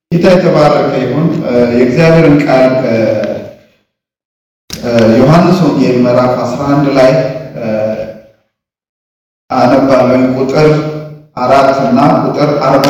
ጌታ የተባረከ ይሁን። የእግዚአብሔርን ቃል ዮሐንስ ወንጌል ምዕራፍ 11 ላይ አነባለሁ። ቁጥር አራት እና ቁጥር አርባ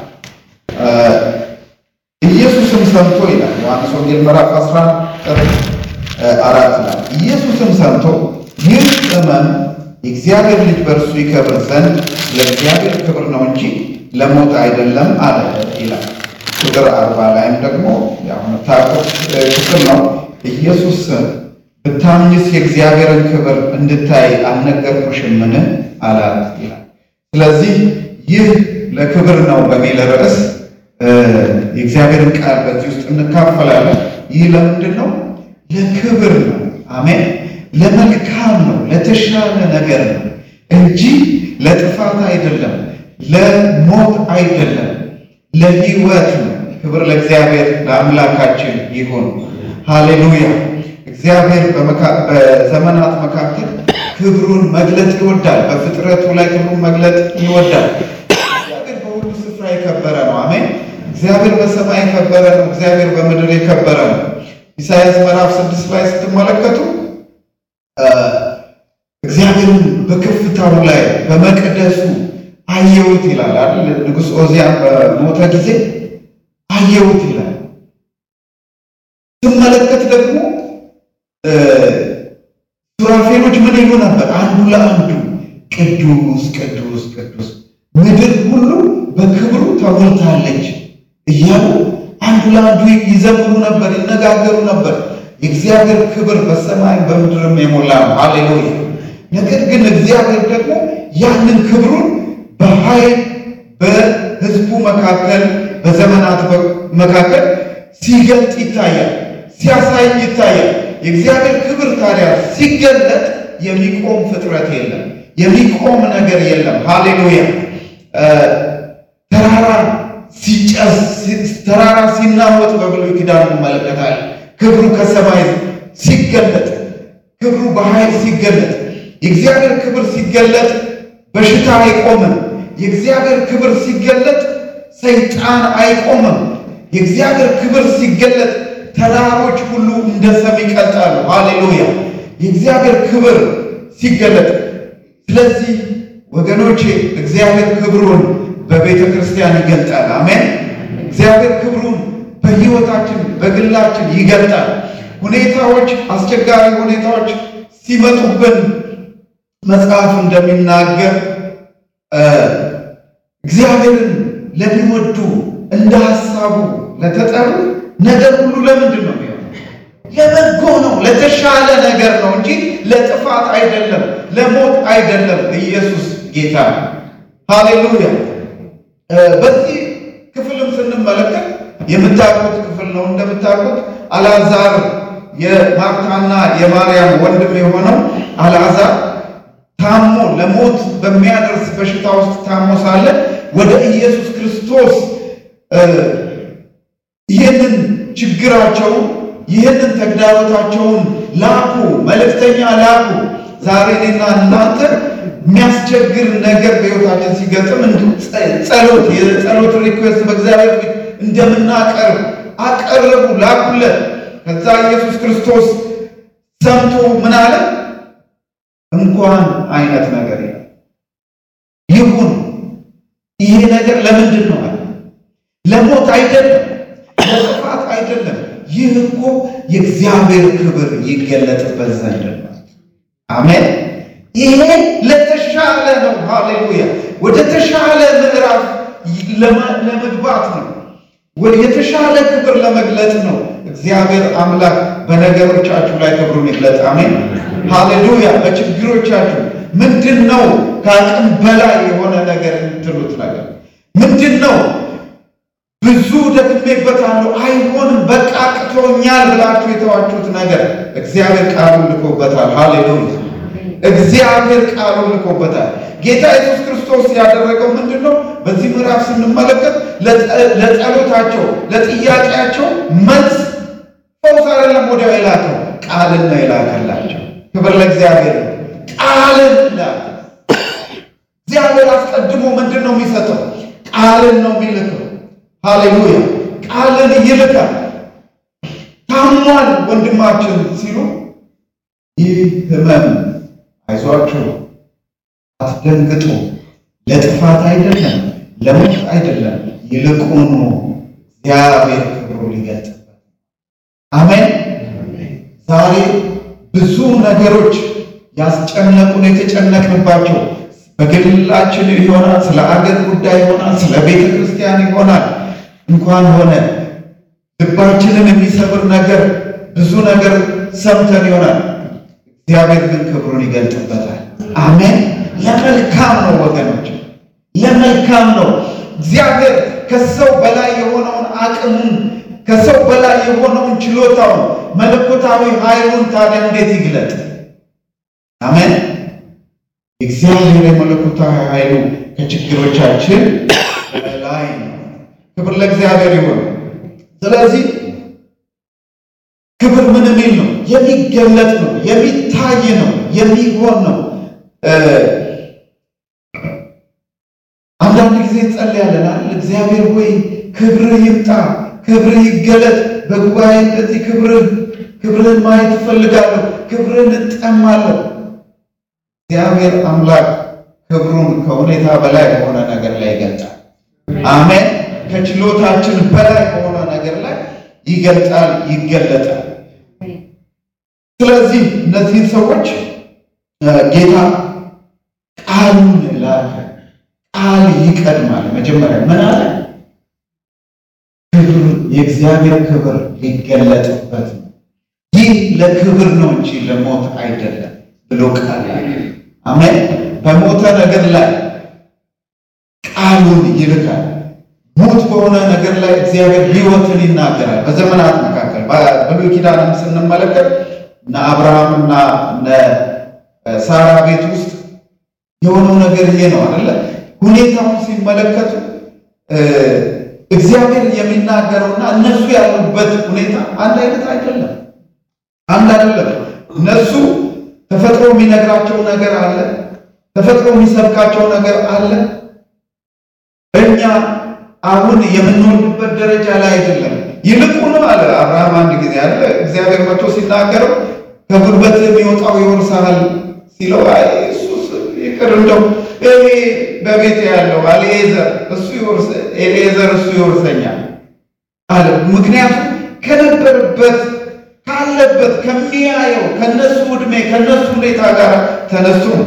ኢየሱስም ሰምቶ ይላል ዮሐንስ ወንጌል ምዕራፍ 11 ቁጥር አራት ላይ ኢየሱስም ሰምቶ ይህ ሕመም የእግዚአብሔር ልጅ በእርሱ ይከብር ዘንድ ለእግዚአብሔር ክብር ነው እንጂ ለሞት አይደለም አለ ይላል። ቁጥር አርባ ላይም ደግሞ የምታውቁት ክፍል ነው። ኢየሱስ ብታምኝስ የእግዚአብሔርን ክብር እንድታይ አልነገርኩሽምን አላት ይላል። ስለዚህ ይህ ለክብር ነው በሚል ርዕስ የእግዚአብሔርን ቃል በዚህ ውስጥ እንካፈላለን። ይህ ለምንድን ነው? ለክብር ነው። አሜን። ለመልካም ነው፣ ለተሻለ ነገር ነው እንጂ ለጥፋት አይደለም፣ ለሞት አይደለም፣ ለሕይወት ነው። ክብር ለእግዚአብሔር ለአምላካችን ይሁን። ሃሌሉያ። እግዚአብሔር በዘመናት መካከል ክብሩን መግለጥ ይወዳል። በፍጥረቱ ላይ ክብሩን መግለጥ ይወዳል። እግዚአብሔር በሁሉ ስፍራ የከበረ ነው። አሜን። እግዚአብሔር በሰማይ የከበረ ነው። እግዚአብሔር በምድር የከበረ ነው። ኢሳይያስ ምዕራፍ ስድስት ላይ ስትመለከቱ እግዚአብሔርን በከፍታው ላይ በመቅደሱ አየሁት ይላል አይደል? ንጉሥ ኦዚያን በሞተ ጊዜ አየሁት ይላል። ስመለከት ደግሞ ሱራፌሎች ምን ይሉ ነበር? አንዱ ለአንዱ ቅዱስ ቅዱስ ቅዱስ፣ ምድር ሁሉ በክብሩ ተሞልታለች እያሉ አንዱ ለአንዱ ይዘምሩ ነበር፣ ይነጋገሩ ነበር። የእግዚአብሔር ክብር በሰማይ በምድርም የሞላ ነው። ሃሌሉያ። ነገር ግን እግዚአብሔር ደግሞ ያንን ክብሩን በኃይል በሕዝቡ መካከል በዘመናት መካከል ሲገልጥ ይታያል፣ ሲያሳይ ይታያል። የእግዚአብሔር ክብር ታዲያ ሲገለጥ የሚቆም ፍጥረት የለም፣ የሚቆም ነገር የለም። ሃሌሉያ። ተራራ ሲጨስ ተራራ ሲናወጥ በብሉይ ኪዳን እንመለከታለን። ክብሩ ከሰማይ ሲገለጥ፣ ክብሩ በኃይል ሲገለጥ፣ የእግዚአብሔር ክብር ሲገለጥ በሽታ አይቆምም። የእግዚአብሔር ክብር ሲገለጥ ሰይጣን አይቆምም። የእግዚአብሔር ክብር ሲገለጥ ተራሮች ሁሉ እንደ ሰም ይቀልጣሉ። ሃሌሉያ! የእግዚአብሔር ክብር ሲገለጥ። ስለዚህ ወገኖቼ እግዚአብሔር ክብሩን በቤተ ክርስቲያን ይገልጣል። አሜን። እግዚአብሔር ክብሩን በሕይወታችን በግላችን ይገልጣል። ሁኔታዎች፣ አስቸጋሪ ሁኔታዎች ሲመጡብን መጽሐፍ እንደሚናገር እግዚአብሔርን ለሚወዱ እንደ ሐሳቡ ለተጠሩ ነገር ሁሉ ለምንድን ነው የሚሆነው? ለበጎ ነው፣ ለተሻለ ነገር ነው እንጂ ለጥፋት አይደለም፣ ለሞት አይደለም። ኢየሱስ ጌታ ነው። ሃሌሉያ። በዚህ ክፍልም ስንመለከት የምታውቁት ክፍል ነው። እንደምታውቁት አልዓዛር የማርታና የማርያም ወንድም የሆነው አልዓዛር ታሞ ለሞት በሚያደርስ በሽታ ውስጥ ታሞ ሳለ ወደ ኢየሱስ ክርስቶስ ይህንን ችግራቸው ይህንን ተግዳሮታቸውን ላኩ፣ መልእክተኛ ላኩ። ዛሬ እኔና እናንተ የሚያስቸግር ነገር በሕይወታችን ሲገጥም ጸሎት የጸሎት ሪኩዌስት በእግዚአብሔር ፊት እንደምናቀርብ አቀረቡ፣ ላኩለት። ከዛ ኢየሱስ ክርስቶስ ሰምቶ ምን አለ? እንኳን አይነት ነገር ይሁን። ይሄ ነገር ለምንድን ነው አለ? ለሞት አይደለም፣ ለጥፋት አይደለም። ይህ እኮ የእግዚአብሔር ክብር ይገለጥበት ዘንድ ነው። አሜን። ይሄ ለተሻለ ነው። ሃሌሉያ። ወደ ተሻለ ምዕራፍ ለመግባት ነው። ወደ የተሻለ ክብር ለመግለጥ ነው። እግዚአብሔር አምላክ በነገሮቻችሁ ላይ ክብሩን ይግለጥ። አሜን። ሃሌሉያ። በችግሮቻችሁ ምንድን ነው ከአቅም በላይ የሆነ ነገር የምትሉት ነገር ምንድን ነው? ብዙ ደክሜበታለሁ፣ አይሆንም፣ በቃ አቅቶኛል ብላችሁ የተዋችሁት ነገር እግዚአብሔር ቃሉን ልኮበታል። ሃሌሉያ። እግዚአብሔር ቃሉን ልኮበታል። ጌታ ኢየሱስ ክርስቶስ ያደረገው ምንድን ነው? በዚህ ምዕራፍ ስንመለከት ለጸሎታቸው ለጥያቄያቸው መልስ ፈውስ አይደለም ወዲያው የላከው ቃልን ነው የላከላቸው። ክብር ለእግዚአብሔር። ቃልን ላከ። እግዚአብሔር አስቀድሞ ምንድን ነው የሚሰጠው? ቃልን ነው የሚልከው። ሃሌሉያ። ቃልን ይልካል። ታሟል ወንድማችን ሲሉ ይህ ህመም አይዟችሁ፣ አትደንግጡ፣ ለጥፋት አይደለም፣ ለሞት አይደለም፣ ይልቁኑ እግዚአብሔር ክብሩ ሊገልጥበት። አሜን። ዛሬ ብዙ ነገሮች ያስጨነቁን የተጨነቅንባቸው በግላችን ይሆናል፣ ስለ አገር ጉዳይ ይሆናል፣ ስለ ቤተ ክርስቲያን ይሆናል። እንኳን ሆነ ልባችንን የሚሰብር ነገር ብዙ ነገር ሰምተን ይሆናል። እግዚአብሔር ግን ክብሩን ይገልጥበታል። አሜን። ለመልካም ነው ወገኖች፣ ለመልካም ነው። እግዚአብሔር ከሰው በላይ የሆነውን አቅሙን ከሰው በላይ የሆነውን ችሎታውን መለኮታዊ ኃይሉን ታዲያ እንዴት ይግለጥ? አሜን። እግዚአብሔር የመለኮታዊ ኃይሉ ከችግሮቻችን በላይ ነው። ክብር ለእግዚአብሔር ይሁን። ስለዚህ ክብር ምን የሚል ነው? የሚገለጥ ነው፣ የሚታይ ነው፣ የሚሆን ነው። አንዳንድ ጊዜ ጸልያለናል። እግዚአብሔር ሆይ ክብርህ ይምጣ፣ ክብርህ ይገለጥ። በጉባኤ እንደዚህ ክብርህ ክብርህን ማየት እፈልጋለሁ፣ ክብርህን እጠማለሁ። እግዚአብሔር አምላክ ክብሩን ከሁኔታ በላይ በሆነ ነገር ላይ ይገልጣል። አሜን። ከችሎታችን በላይ በሆነ ነገር ላይ ይገልጣል፣ ይገለጣል። ስለዚህ እነዚህን ሰዎች ጌታ ቃሉን ላከ። ቃል ይቀድማል። መጀመሪያ ምን አለ? ክብር የእግዚአብሔር ክብር ሊገለጥበት ነው። ይህ ለክብር ነው እንጂ ለሞት አይደለም ብሎ ቃል አሜን። በሞተ ነገር ላይ ቃሉን ይልካል። ሞት በሆነ ነገር ላይ እግዚአብሔር ሕይወትን ይናገራል። በዘመናት መካከል በብሉይ ኪዳንም ስንመለከት እነ አብርሃምና እነ ሳራ ቤት ውስጥ የሆነው ነገር ይሄ ነው አይደለ? ሁኔታውን ሲመለከቱ እግዚአብሔር የሚናገረውና እነሱ ያሉበት ሁኔታ አንድ አይነት አይደለም፣ አንድ አይደለም። እነሱ ተፈጥሮ የሚነግራቸው ነገር አለ፣ ተፈጥሮ የሚሰብካቸው ነገር አለ። እኛ አሁን የምንወልድበት ደረጃ ላይ አይደለም። ይልቁንም አለ አብርሃም አንድ ጊዜ አለ እግዚአብሔር መጥቶ ሲናገረው ከጉልበት የሚወጣው ይወርሳል ሲለው አይ እሱስ ይቅር እንደው እኔ በቤት ያለው አልኤዘር እሱ ይወርስ ኤሌዘር እሱ ይወርሰኛል አለ። ምክንያቱም ከነበረበት ካለበት ከሚያየው ከነሱ ዕድሜ ከነሱ ሁኔታ ጋር ተነሱ ነው።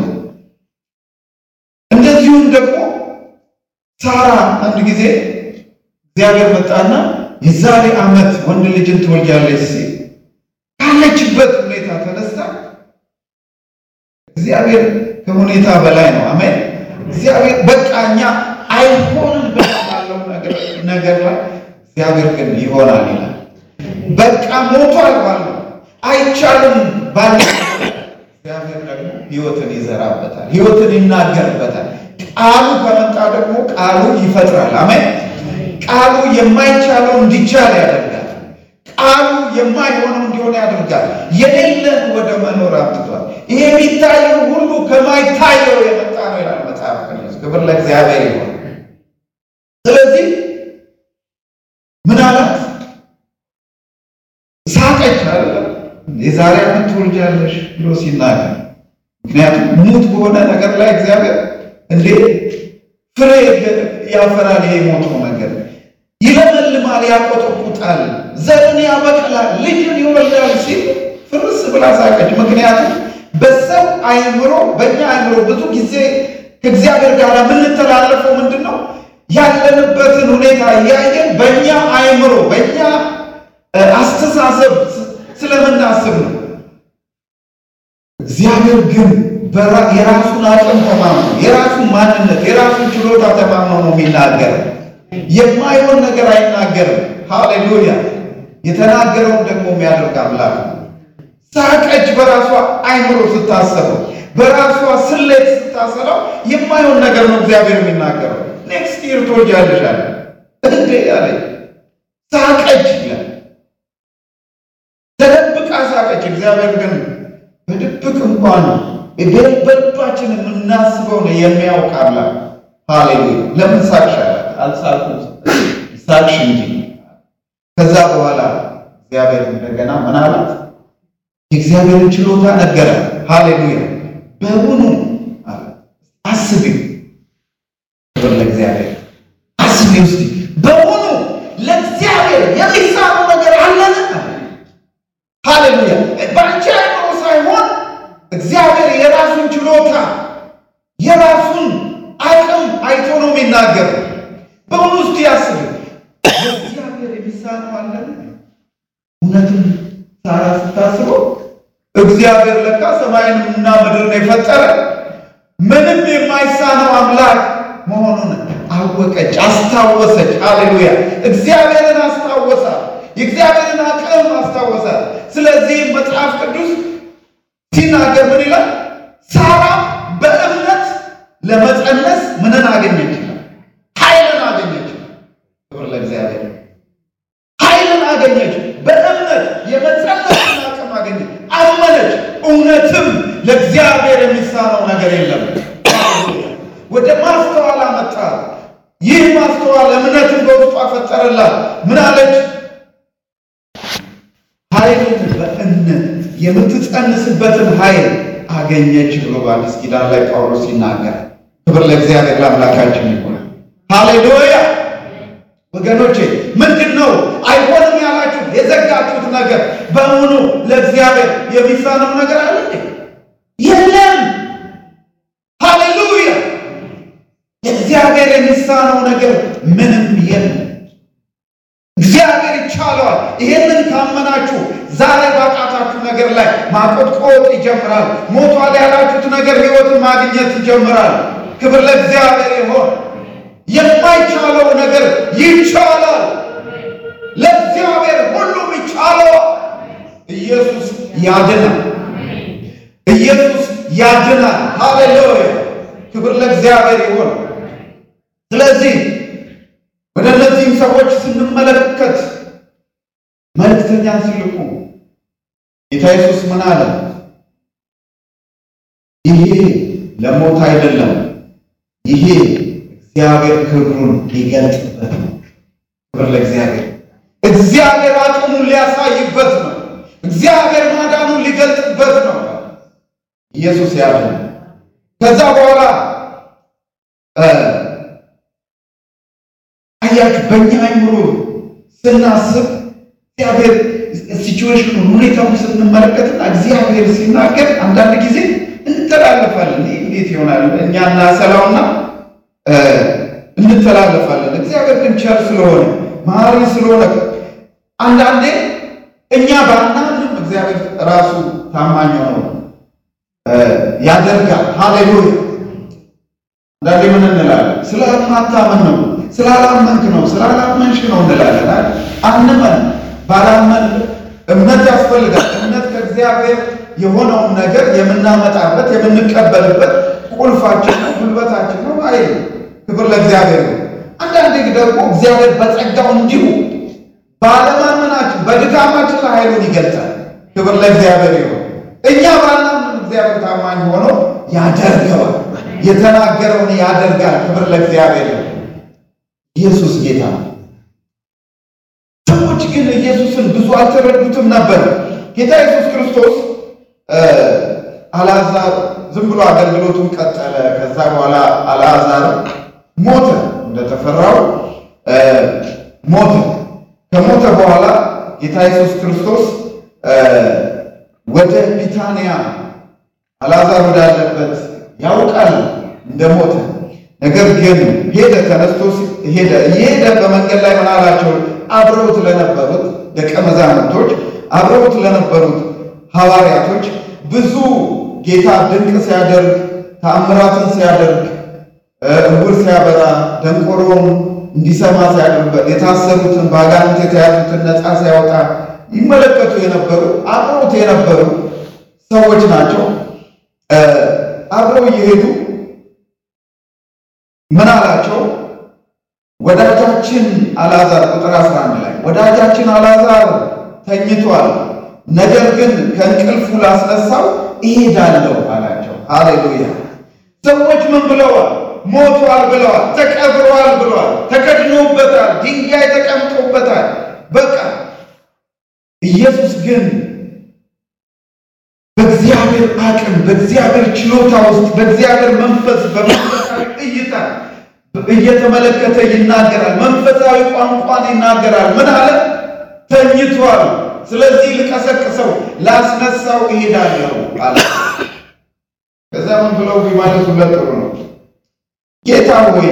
እንደዚሁም ደግሞ ሳራ አንድ ጊዜ እግዚአብሔር መጣና የዛሬ ዓመት ወንድ ልጅን ትወልጃለች ሲል ካለችበት ሁኔታ ተነስታ እግዚአብሔር ከሁኔታ በላይ ነው። አሜን። እግዚአብሔር በቃ እኛ አይሆንም ባለው ነገር ላይ እግዚአብሔር ግን ይሆናል ይላል። በቃ ሞቷል ባለው አይቻልም ባለ እግዚአብሔር ደግሞ ሕይወትን ይዘራበታል፣ ሕይወትን ይናገርበታል። ቃሉ ከመጣ ደግሞ ቃሉ ይፈጥራል። አሜን። ቃሉ የማይቻለው እንዲቻል ያደርጋል። ቃሉ የማይሆነው እንዲሆን ያደርጋል። የሌለን ወደ መኖር አምጥቷል። ይሄ የሚታየው ሁሉ ከማይታየው የመጣ ነው ይላል መጽሐፍ ቅዱስ። ክብር ለእግዚአብሔር ይሆን። ስለዚህ ምን አላት? ሳቀች አለ የዛሬ ዓመት ትወልጃለሽ ብሎ ሲናገር፣ ምክንያቱም ሙት በሆነ ነገር ላይ እግዚአብሔር እንዴ ፍሬ ያፈራል። ይሄ የሞተው ነገር ይለመልማል፣ ያቆጠቁጣል፣ ዘርን ያበቅላል፣ ልጅን ይወልዳል ሲል ፍርስ ብላ ሳቀች። ምክንያቱም በሰው አእምሮ፣ በእኛ አእምሮ ብዙ ጊዜ ከእግዚአብሔር ጋር የምንተላለፈው ምንድን ነው? ያለንበትን ሁኔታ እያየን በእኛ አእምሮ፣ በእኛ አስተሳሰብ ስለምናስብ ነው። እግዚአብሔር ግን የራሱን አቅም ተማምኖ የራሱን ማንነት የራሱን ችሎታ ተማምኖ ነው የሚናገረው። የማይሆን ነገር አይናገርም። ሃሌሉያ! የተናገረውን ደግሞ የሚያደርግ አምላክ ነው። ሳቀች። በራሷ አይምሮ ስታሰበው፣ በራሷ ስሌት ስታሰላው የማይሆን ነገር ነው እግዚአብሔር የሚናገረው። ኔክስት ይር ትወልጃለሽ አለ እንዴ አለ። ሳቀች ይላል። ተደብቃ ሳቀች። እግዚአብሔር ግን በድብቅ እንኳን በልባችን የምናስበው ነው የሚያውቅ አምላክ። ሃሌሉያ! ለምን ሳቅሽ አላት። አልሳቅሁም ሳቅሽ እንጂ ከዛ በኋላ እግዚአብሔር እንደገና ምን አላት? የእግዚአብሔርን ችሎታ ነገረ። ሃሌሉያ በውኑ አለ አስቢ፣ ክብር ለእግዚአብሔር። አስቢ ውስጥ በውኑ ለእግዚአብሔር የሚሳነው ነገር አለን? ሃሌሉያ በአንቺ አይምሮ ሳይሆን እግዚአብሔር የራሱን ችሎታ የራሱን አቅም አይቶ ነው የሚናገር። በውኑ ውስጥ ያስብ እግዚአብሔር የሚሳነው አለን? እውነትም ሳራ ስታስበው እግዚአብሔር ለካ ሰማይንና ምድርን የፈጠረ ምንም የማይሳነው አምላክ መሆኑን አወቀች፣ አስታወሰች። ሃሌሉያ እግዚአብሔርን አስታወሳት፣ የእግዚአብሔርን አቅም አስታወሳት። ስለዚህ መጽሐፍ ቅዱስ ሲናገር ምን ይላል? ሳራ በእምነት ለመጸነስ ምንን አገኘች? ኃይልን አገኘች። ክብር ለእግዚአብሔር። ኃይልን አገኘች። በእምነት የመጸነስን አቅም አገኘች። አመነች። እውነትም ለእግዚአብሔር የሚሳነው ነገር የለም። ወደ ማስተዋል አመጣት። ይህ ማስተዋል እምነትን በውስጧ ፈጠረላት። ምን አለች? ኃይልን በእምነት የምትጸንስበትን ኃይል አገኘች ብሎ በአዲስ ኪዳን ላይ ጳውሎስ ሲናገር፣ ክብር ለእግዚአብሔር ለአምላካችን ይሆናል። ሃሌሉያ ወገኖቼ፣ ምንድን ነው አይሆንም ያላችሁ የዘጋችሁት ነገር በሙሉ ለእግዚአብሔር የሚሳነው ነገር አለ የለም። ሃሌሉያ ለእግዚአብሔር የሚሳነው ነገር ምንም የለም። እግዚአብሔር ይቻለዋል። ይሄንን ካመናችሁ ዛሬ ባቃታችሁ ነገር ላይ ማቆጥቆጥ ይጀምራል። ሞቷል ያላችሁት ነገር ሕይወትን ማግኘት ይጀምራል። ክብር ለእግዚአብሔር ይሆን። የማይቻለው ነገር ይቻላል። ለእግዚአብሔር ሁሉም ይቻለዋል። ኢየሱስ ያድናል። ኢየሱስ ያድናል። ሃሌሉያ ክብር ለእግዚአብሔር ይሆን። ስለዚህ ወደ እነዚህም ሰዎች ስንመለከት መልእክተኛን ሲልኩ ጌታ ኢየሱስ ምን አለ? ይሄ ለሞት አይደለም፣ ይሄ እግዚአብሔር ክብሩን ሊገልጥበት ነው። ክብር ለእግዚአብሔር። እግዚአብሔር አቅሙን ሊያሳይበት ነው። እግዚአብሔር ማዳኑን ሊገልጥበት ነው። ኢየሱስ ያለ ከዛ በኋላ አያችሁ በእኛ አይምሮ ስናስብ እግዚአብሔር ሲቹዌሽኑ ሁኔታውን ስንመለከትና እግዚአብሔር ሲናገር አንዳንድ ጊዜ እንተላለፋለን። ይህ እንዴት ይሆናል? እኛ እናሰላውና እንተላለፋለን። እግዚአብሔር ግን ቸር ስለሆነ መሐሪ ስለሆነ አንዳንዴ እኛ ባናምንም እግዚአብሔር ራሱ ታማኝ ነው ያደርጋል። ሃሌሉያ አንዳንዴ ምን እንላለን? ስለማታመን ነው ስላላመንክ ነው ስላላመንሽ ነው እንላለን። አንመን ባላመን እምነት ያስፈልጋል። እምነት ከእግዚአብሔር የሆነውን ነገር የምናመጣበት የምንቀበልበት ቁልፋችን ነው፣ ጉልበታችን ነው። አይ ክብር ለእግዚአብሔር ነው። አንዳንዴ ደግሞ እግዚአብሔር በጸጋው እንዲሁ ባለማመናችን በድካማችን ላይ ኃይሉን ይገልጻል። ክብር ለእግዚአብሔር ይሁን። እኛ ባላመን እግዚአብሔር ታማኝ ሆኖ ያደርገዋል። የተናገረውን ያደርጋል። ክብር ለእግዚአብሔር ይሁን። ኢየሱስ ጌታ ነው። ሰዎች ግን ኢየሱስን ብዙ አልተረዱትም ነበር። ጌታ ኢየሱስ ክርስቶስ አልዓዛር ዝም ብሎ አገልግሎቱን ቀጠለ። ከዛ በኋላ አልዓዛር ሞተ፣ እንደተፈራው ሞተ። ከሞተ በኋላ ጌታ ኢየሱስ ክርስቶስ ወደ ቢታንያ አልዓዛር ወዳለበት ያውቃል እንደሞተ ነገር ግን ሄደ፣ ተነስቶ ሄደ። እየሄደ በመንገድ ላይ ምን አላቸው? አብረውት ለነበሩት ደቀ መዛሙርቶች፣ አብረውት ለነበሩት ሐዋርያቶች ብዙ ጌታ ድንቅ ሲያደርግ፣ ተአምራትን ሲያደርግ፣ እውር ሲያበራ፣ ደንቆሮውን እንዲሰማ ሲያደርግ፣ የታሰሩትን በአጋንንት የተያዙትን ነፃ ሲያወጣ ይመለከቱ የነበሩ አብረውት የነበሩ ሰዎች ናቸው። አብረው እየሄዱ ምን አላቸው? ወዳጃችን አልዓዛር ቁጥር 11 ላይ ወዳጃችን አልዓዛር ተኝቷል፣ ነገር ግን ከእንቅልፉ ላስነሳው እሄዳለሁ አላቸው። ሃሌሉያ! ሰዎች ምን ብለዋል? ሞቷል ብለዋል፣ ተቀብሯል ብለዋል፣ ተከድኖበታል፣ ድንጋይ ተቀምጦበታል። በቃ ኢየሱስ ግን በእግዚአብሔር አቅም በእግዚአብሔር ችሎታ ውስጥ በእግዚአብሔር መንፈስ በመንፈሳዊ እይታ እየተመለከተ ይናገራል። መንፈሳዊ ቋንቋን ይናገራል። ምን አለ? ተኝቷል። ስለዚህ ልቀሰቅሰው ላስነሳው እሄዳለሁ አለ። ከዛ ምን ብለው ቢመልሱለት ጥሩ ነው። ጌታ ሆይ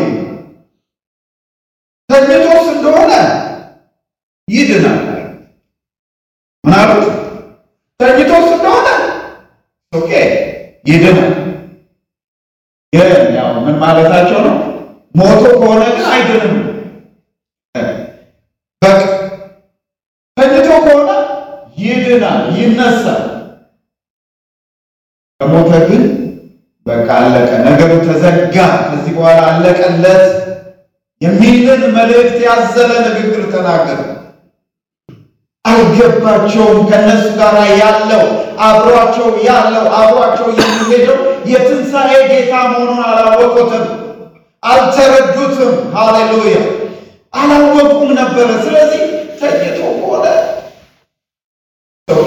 ተኝቶስ እንደሆነ ይድናል። ምን አሉት? ተኝቶስ እንደሆነ ኦኬ ይድናል። ግን ያው ምን ማለታቸው ነው? ሞቶ ከሆነ ግን አይድንም። በቃ ተኝቶ ከሆነ ይድናል፣ ይነሳል። ከሞተ ግን በቃ አለቀ፣ ነገሩ ተዘጋ። ከዚህ በኋላ አለቀለት የሚልን መልእክት ያዘለ ንግግር ተናገረ። አልገባቸውም። ከነሱ ጋር ያለው አብሯቸው ያለው አብሯቸው የሚሄደው የትንሣኤ ጌታ መሆኑን አላወቁትም፣ አልተረዱትም። ሃሌሉያ አላወቁም ነበረ። ስለዚህ ተኝቶ ሆነ ኦኬ።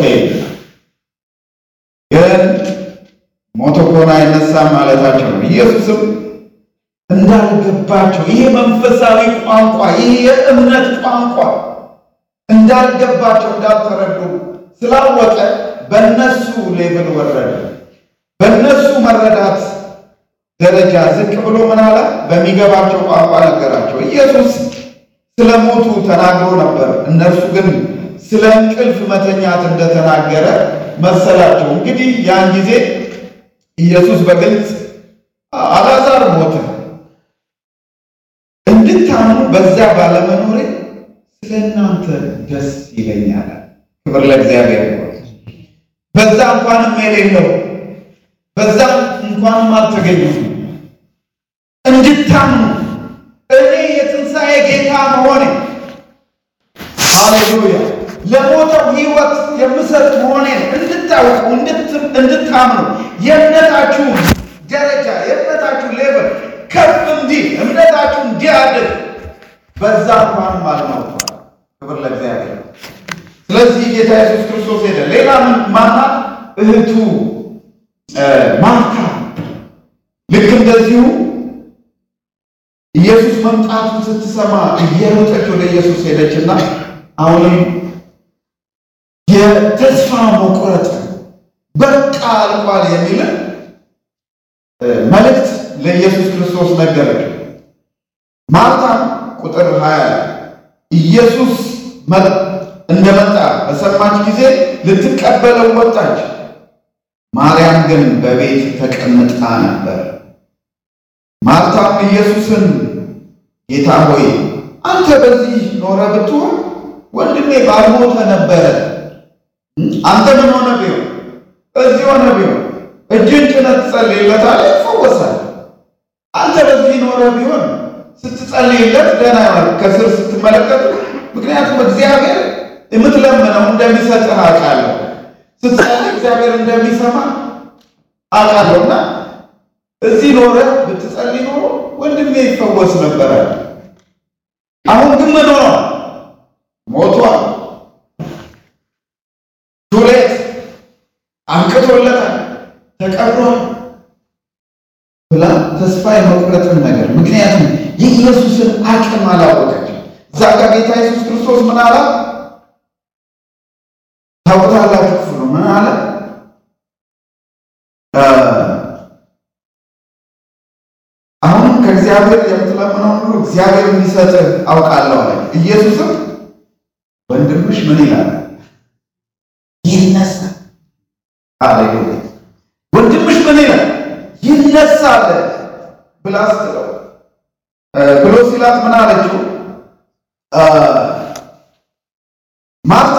ግን ሞቶ ከሆነ አይነሳም ማለታቸው ነው። ኢየሱስም እንዳልገባቸው ይሄ መንፈሳዊ ቋንቋ ይሄ የእምነት ቋንቋ እንዳልገባቸው እንዳልተረዱ ስላወቀ በእነሱ ሌብል ወረደ። በእነሱ መረዳት ደረጃ ዝቅ ብሎ ምን አለ? በሚገባቸው ቋንቋ ነገራቸው። ኢየሱስ ስለ ሞቱ ተናግሮ ነበር። እነርሱ ግን ስለ እንቅልፍ መተኛት እንደተናገረ መሰላቸው። እንግዲህ ያን ጊዜ ኢየሱስ በግልጽ አልዓዛር ሞተ እንድታምኑ በዚያ ባለመኖሬ ስለ እናንተ ደስ ይለኛል። ክብር ለእግዚአብሔር ይሁን። በዛ እንኳንም የሌለው በዛ እንኳንም አልተገኘም። እንድታምኑ እኔ የትንሣኤ ጌታ መሆኔ ሃሌሉያ ለሞተው ሕይወት የምሰጥ መሆኔን እንድታውቁ እንድታምኑ የእምነታችሁ ደረጃ የእምነታችሁ ሌቨል ከፍ እንዲህ እምነታችሁ እንዲያድግ በዛ እንኳንም አልሞቷል። ክብር ለእግዚአብሔር። ስለዚህ ጌታ ኢየሱስ ክርስቶስ ሄደ። ሌላ ማናት? እህቱ ማርታ ልክ እንደዚሁ ኢየሱስ መምጣቱን ስትሰማ እየሮጠች ወደ ኢየሱስ ሄደችና አሁንም የተስፋ መቁረጥ በቃ አልቋል የሚልን መልእክት ለኢየሱስ ክርስቶስ ነገረች። ማርታም ቁጥር 20 ኢየሱስ እንደመጣ በሰማች ጊዜ ልትቀበለው ወጣች። ማርያም ግን በቤት ተቀምጣ ነበር። ማርታም ኢየሱስን ጌታ ሆይ አንተ በዚህ ኖረ ብትሆን ወንድሜ ባልሞተ ነበረ። አንተ ምን ሆነ ቢሆን እዚህ ሆነ ቢሆን እጅን ጭነት ትጸልይለታለህ፣ ይፈወሳል። አንተ በዚህ ኖረ ቢሆን ስትጸልይለት ደህና ይሆናል። ከስር ስትመለከቱ ምክንያቱም እግዚአብሔር የምትለምነው እንደሚሰጥህ አውቃለሁ። ስትጸልይ እግዚአብሔር እንደሚሰማ አውቃለሁና እዚህ ኖረ ብትጸልይ ኖሮ ወንድሜ ይፈወስ ነበረ። አሁን ግን ምን ሆኗል? ሞቷል። ዱሌት አብቅቶለታል፣ ተቀብሯል ብላ ተስፋ የመቁረጥን ነገር ምክንያቱም የኢየሱስን አቅም አላወቀች። እዛ ጋር ጌታ ኢየሱስ ክርስቶስ ምን አላ ታውቁታላችሁ? ክፍሉ ምን አለ? አሁን ከእግዚአብሔር የምትለምነው ሁሉ እግዚአብሔር እንዲሰጥህ አውቃለሁ አለ። ኢየሱስም ወንድምሽ ምን ይላል? ይነሳል። አሌሉያ። ወንድምሽ ምን ይላል? ይነሳል ብላ ስትለው ብሎ ሲላት ምን አለችው? ማርታ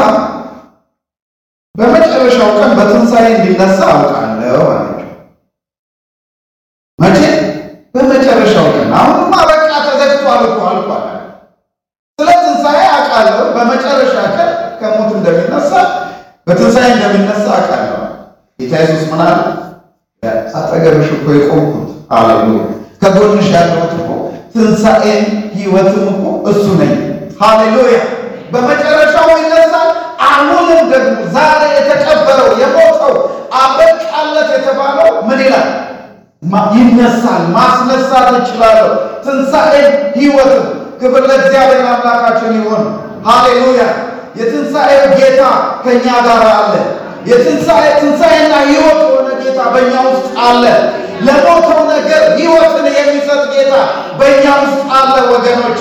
በመጨረሻው ቀን በትንሣኤ እንዲነሳ አውቃለሁ አለችው። መቼ? በመጨረሻው ቀን። አሁንማ በቃ ተዘግቷል እኮ አልኳል። ስለ ትንሣኤ አውቃለሁ። በመጨረሻ ቀን ከሞት እንደሚነሳ በትንሣኤ እንደሚነሳ አውቃለሁ። ጌታ ኢየሱስ ምን አለ? አጠገብሽ እኮ የቆምኩት ሃሌሉያ፣ ከጎንሽ ያለሁት እኮ ትንሣኤም ሕይወትም እኮ እሱ ነኝ። ሃሌሉያ። በመጨረሻ ደግሞ ዛሬ የተቀበረው የሞተው አበቃለት የተባለው ምን ይላል? ይነሳል። ማስነሳት እችላለሁ። ትንሣኤን ሕይወትን ክብር ለእግዚአብሔር አምላካችን ይሆን። ሃሌሉያ! የትንሣኤው ጌታ ከእኛ ጋር አለ። የትንሣኤ ትንሣኤና ሕይወት የሆነ ጌታ በእኛ ውስጥ አለ። ለሞተው ነገር ሕይወትን የሚሰጥ ጌታ በእኛ ውስጥ አለ ወገኖቼ።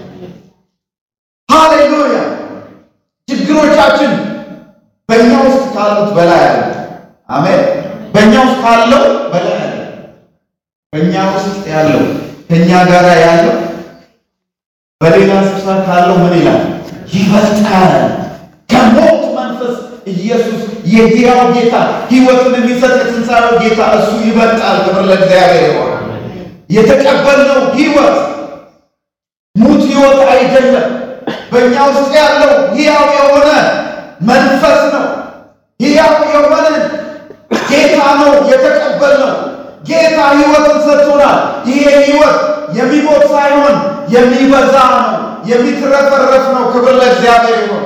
ሃሌሉያ! ችግሮቻችን በእኛ ውስጥ ካሉት በላይ አለ። አሜን። በእኛ ውስጥ ካለው በላይ አለ። በእኛ ውስጥ ያለው ከእኛ ጋር ያለው በሌላ ስፍራ ካለው ምን ይላል? ይበልጣል። ከሞት መንፈስ ኢየሱስ የሕያው ጌታ ሕይወትን የሚሰጥ የትንሣኤው ጌታ እሱ ይበልጣል። ክብር ለእግዚአብሔር ይሆን። የተቀበልነው ሕይወት ሙት ሕይወት አይደለም። በእኛ ውስጥ ያለው ሕያው የሆነ መንፈስ ነው። ሕያው የሆነ ጌታ ነው የተቀበልነው። ጌታ ሕይወትን ሰጥቶናል። ይሄ ሕይወት የሚሞት ሳይሆን የሚበዛ ነው፣ የሚትረፈረፍ ነው። ክብር ለእግዚአብሔር ይሆን።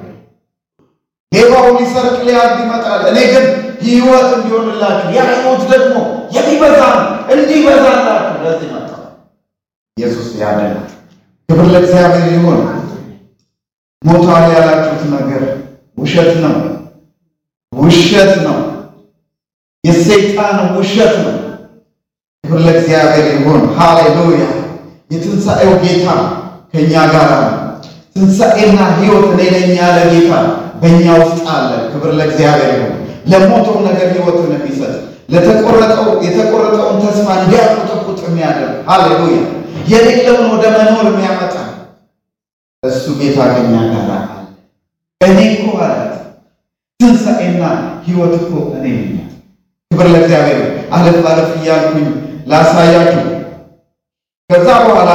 ሌባው ሊሰርቅ ሊያርድ ይመጣል፣ እኔ ግን ሕይወት እንዲሆንላችሁ ያ ሕይወት ደግሞ የሚበዛ ነው፣ እንዲበዛላችሁ ለዚህ መጣ። ኢየሱስ ያድናል። ክብር ለእግዚአብሔር ይሆን። ሞቷል ያላችሁት ነገር ውሸት ነው፣ ውሸት ነው፣ የሰይጣን ውሸት ነው። ክብር ለእግዚአብሔር ይሁን። ሃሌሉያ! የትንሣኤው ጌታ ከእኛ ጋር ነው። ትንሣኤና ሕይወት እኔ ነኝ ያለ ጌታ በእኛ ውስጥ አለ። ክብር ለእግዚአብሔር ይሁን። ለሞተው ነገር ሕይወትን የሚሰጥ ለተቆረጠው የተቆረጠውን ተስፋ እንዲያቆጠቁጥ የሚያደርግ ሃሌሉያ! የሌለውን ወደ መኖር የሚያመጣ እሱ ጌታ ከእኛ ጋር አለ። እኔ እኮ አላት ትንሣኤና ሕይወት እኮ እኔ ነኝ። ክብር ለእግዚአብሔር አለፍ አለፍ እያልኩኝ ላሳያችሁ። ከዛ በኋላ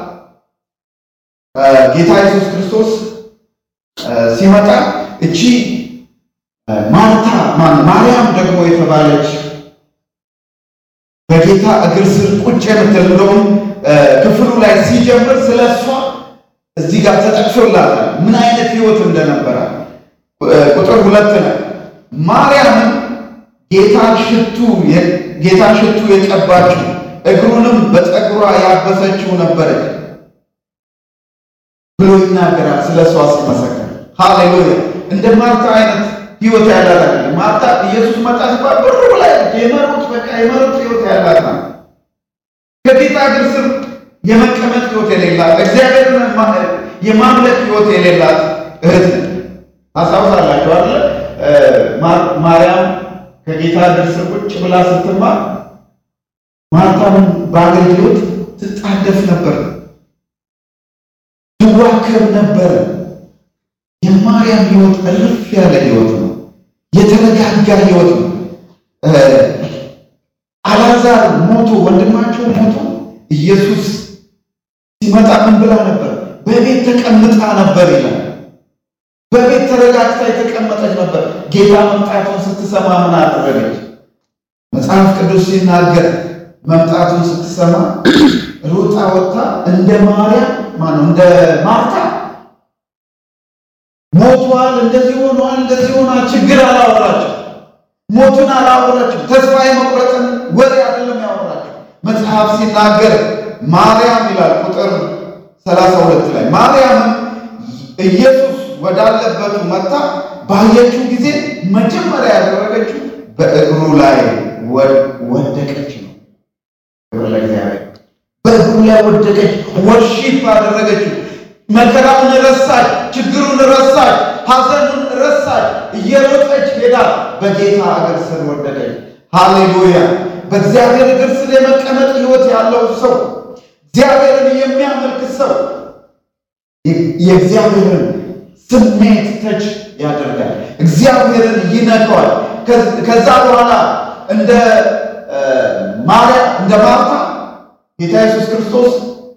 ጌታ ኢየሱስ ክርስቶስ ሲመጣ እቺ ማርታ ማርያም ደግሞ የተባለች በጌታ እግር ስር ቁጭ የምትል እንደውም ክፍሉ ላይ ሲጀምር ስለ እሷ እዚህ ጋር ተጠቅሶላታል ምን አይነት ሕይወት እንደነበረ ቁጥር ሁለት ላይ ማርያምን ጌታን ሽቱ ጌታን ሽቱ የቀባችው እግሩንም በፀጉሯ ያበሰችው ነበረች ብሎ ይናገራል። ስለ እሷ ሲመሰከር ሃሌሉያ። እንደ ማርታ አይነት ሕይወት ያላት አይደለም። ማርታ ኢየሱስ መጣ ሲባል ብሩ ላይ የመሩት በቃ የመሩት ሕይወት ያላት ናት። ከጌታ እግር ስር የመቀመጥ ሕይወት የሌላት እግዚአብሔርን የማምለክ ሕይወት የሌላት እህት ታስታውሳላችሁ አይደለ? ማርያም ከጌታ እግር ስር ቁጭ ብላ ስትማር ማርታም በአገልግሎት ትጣደፍ ነበር፣ ትዋከብ ነበር። የማርያም ሕይወት እልፍ ያለ ሕይወት ነው። የተረጋጋ ሕይወት ነው። አልዓዛር ሞቶ ወንድማቸው ሞቶ ኢየሱስ ሲመጣ ምን ብላ ነበር? በቤት ተቀምጣ ነበር ይላል። በቤት ተረጋግታ የተቀመጠች ነበር። ጌታ መምጣቱን ስትሰማ ምን አደረገች? መጽሐፍ ቅዱስ ሲናገር መምጣቱን ስትሰማ ሩጣ ወጥታ እንደ ማርያም ማነው እንደ ማርታ ሞቷል፣ እንደዚህ ሆኗል፣ እንደዚህ ሆኗል፣ ችግር አላወራቸው። ሞቱን አላወራቸው። ተስፋ የመቁረጥን ወሬ አይደለም ያወራቸው። መጽሐፍ ሲናገር ማርያም ይላል ቁጥር ሰላሳ ሁለት ላይ ማርያምም ኢየሱስ ወዳለበቱ መጣ ባየችው ጊዜ መጀመሪያ ያደረገችው በእግሩ ላይ ወደቀች ነው። ክብር ለእግዚአብሔር። በእግሩ ላይ ወደቀች፣ ወርሺፕ አደረገችው። መከራውን ረሳች፣ ችግሩን ረሳች፣ ሐዘኑን ረሳች። እየሮጠች ሄዳ በጌታ እግር ስር ወደቀች። ሃሌሉያ! በእግዚአብሔር እግር ስር የመቀመጥ ሕይወት ያለው ሰው እግዚአብሔርን የሚያመልክ ሰው የእግዚአብሔርን ስሜት ተች ያደርጋል። እግዚአብሔርን ይነካዋል። ከዛ በኋላ እንደ ማርያም እንደ ማርታ ጌታ ኢየሱስ ክርስቶስ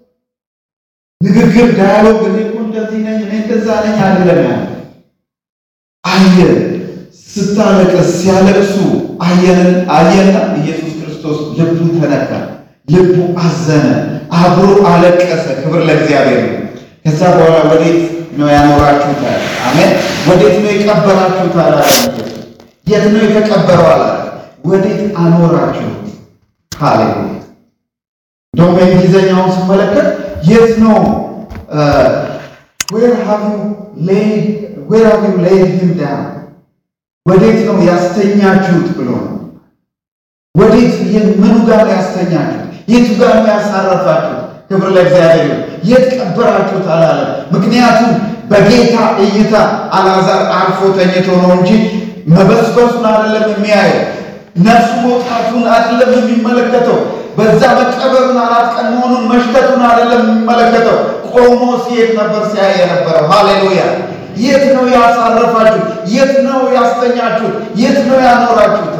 ንግግር ዳያሎግ እኔ እኮ እንደዚህ ነኝ እኔ እንደዛ ነኝ አይደለም ያለ አየ ስታለቅስ ሲያለቅሱ አየንን አየና ኢየሱስ ክርስቶስ ልቡ ተነካ፣ ልቡ አዘነ፣ አብሮ አለቀሰ። ክብር ለእግዚአብሔር ነው። ከዛ በኋላ ወዴት ነው ያኖራችሁት? አሜን። ወዴት ነው የቀበራችሁት? አላለም። የት ነው የተቀበረው? አላለ። ወዴት አኖራችሁት? ሃሌሉያ። እንደውም በእንግሊዝኛውን ስመለከት የት ነው ዌር ሃቭ ዩ ሌይድ ዌር ሃቭ ዩ ሌይድ ሂም ዳውን ወዴት ነው ያስተኛችሁት ብሎ ነው። ወዴት ምኑ ጋር ነው ያስተኛችሁት? የቱ ጋር ነው ያሳረፋችሁት? ክብር ለእግዚአብሔር ይሁን። የት ቀበራችሁት አላለም። ምክንያቱም በጌታ እይታ አልዓዛር አርፎ ተኝቶ ነው እንጂ መበስበሱን አይደለም የሚያየው፣ ነፍሱ መውጣቱን አይደለም የሚመለከተው፣ በዛ መቀበሩን አራት ቀን መሆኑን መሽተቱን አይደለም የሚመለከተው። ቆሞ ሲሄድ ነበር ሲያይ የነበረው። ሃሌሉያ። የት ነው ያሳረፋችሁት? የት ነው ያስተኛችሁት? የት ነው ያኖራችሁት?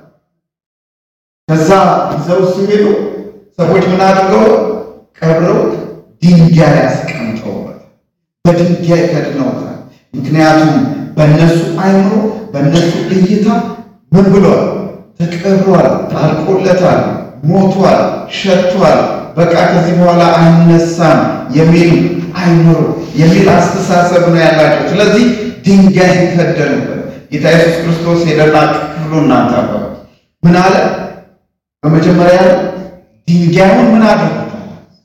ከዛ ይዘው ሲሄዱ ሰዎች ምን አድርገው ቀብረው ድንጋይ ያስቀምጠውበት በድንጋይ ከድነውታል። ምክንያቱም በእነሱ አይምሮ በእነሱ እይታ ምን ብሏል? ተቀብሯል፣ ታልቆለታል፣ ሞቷል፣ ሸቷል፣ በቃ ከዚህ በኋላ አይነሳም የሚል አይምሮ የሚል አስተሳሰብ ነው ያላቸው። ስለዚህ ድንጋይ ከደኑበት። ጌታ ኢየሱስ ክርስቶስ ሄደና ክፍሉ እናንተ ምን አለ? በመጀመሪያ ድንጋዩን ምን አድርጉታል?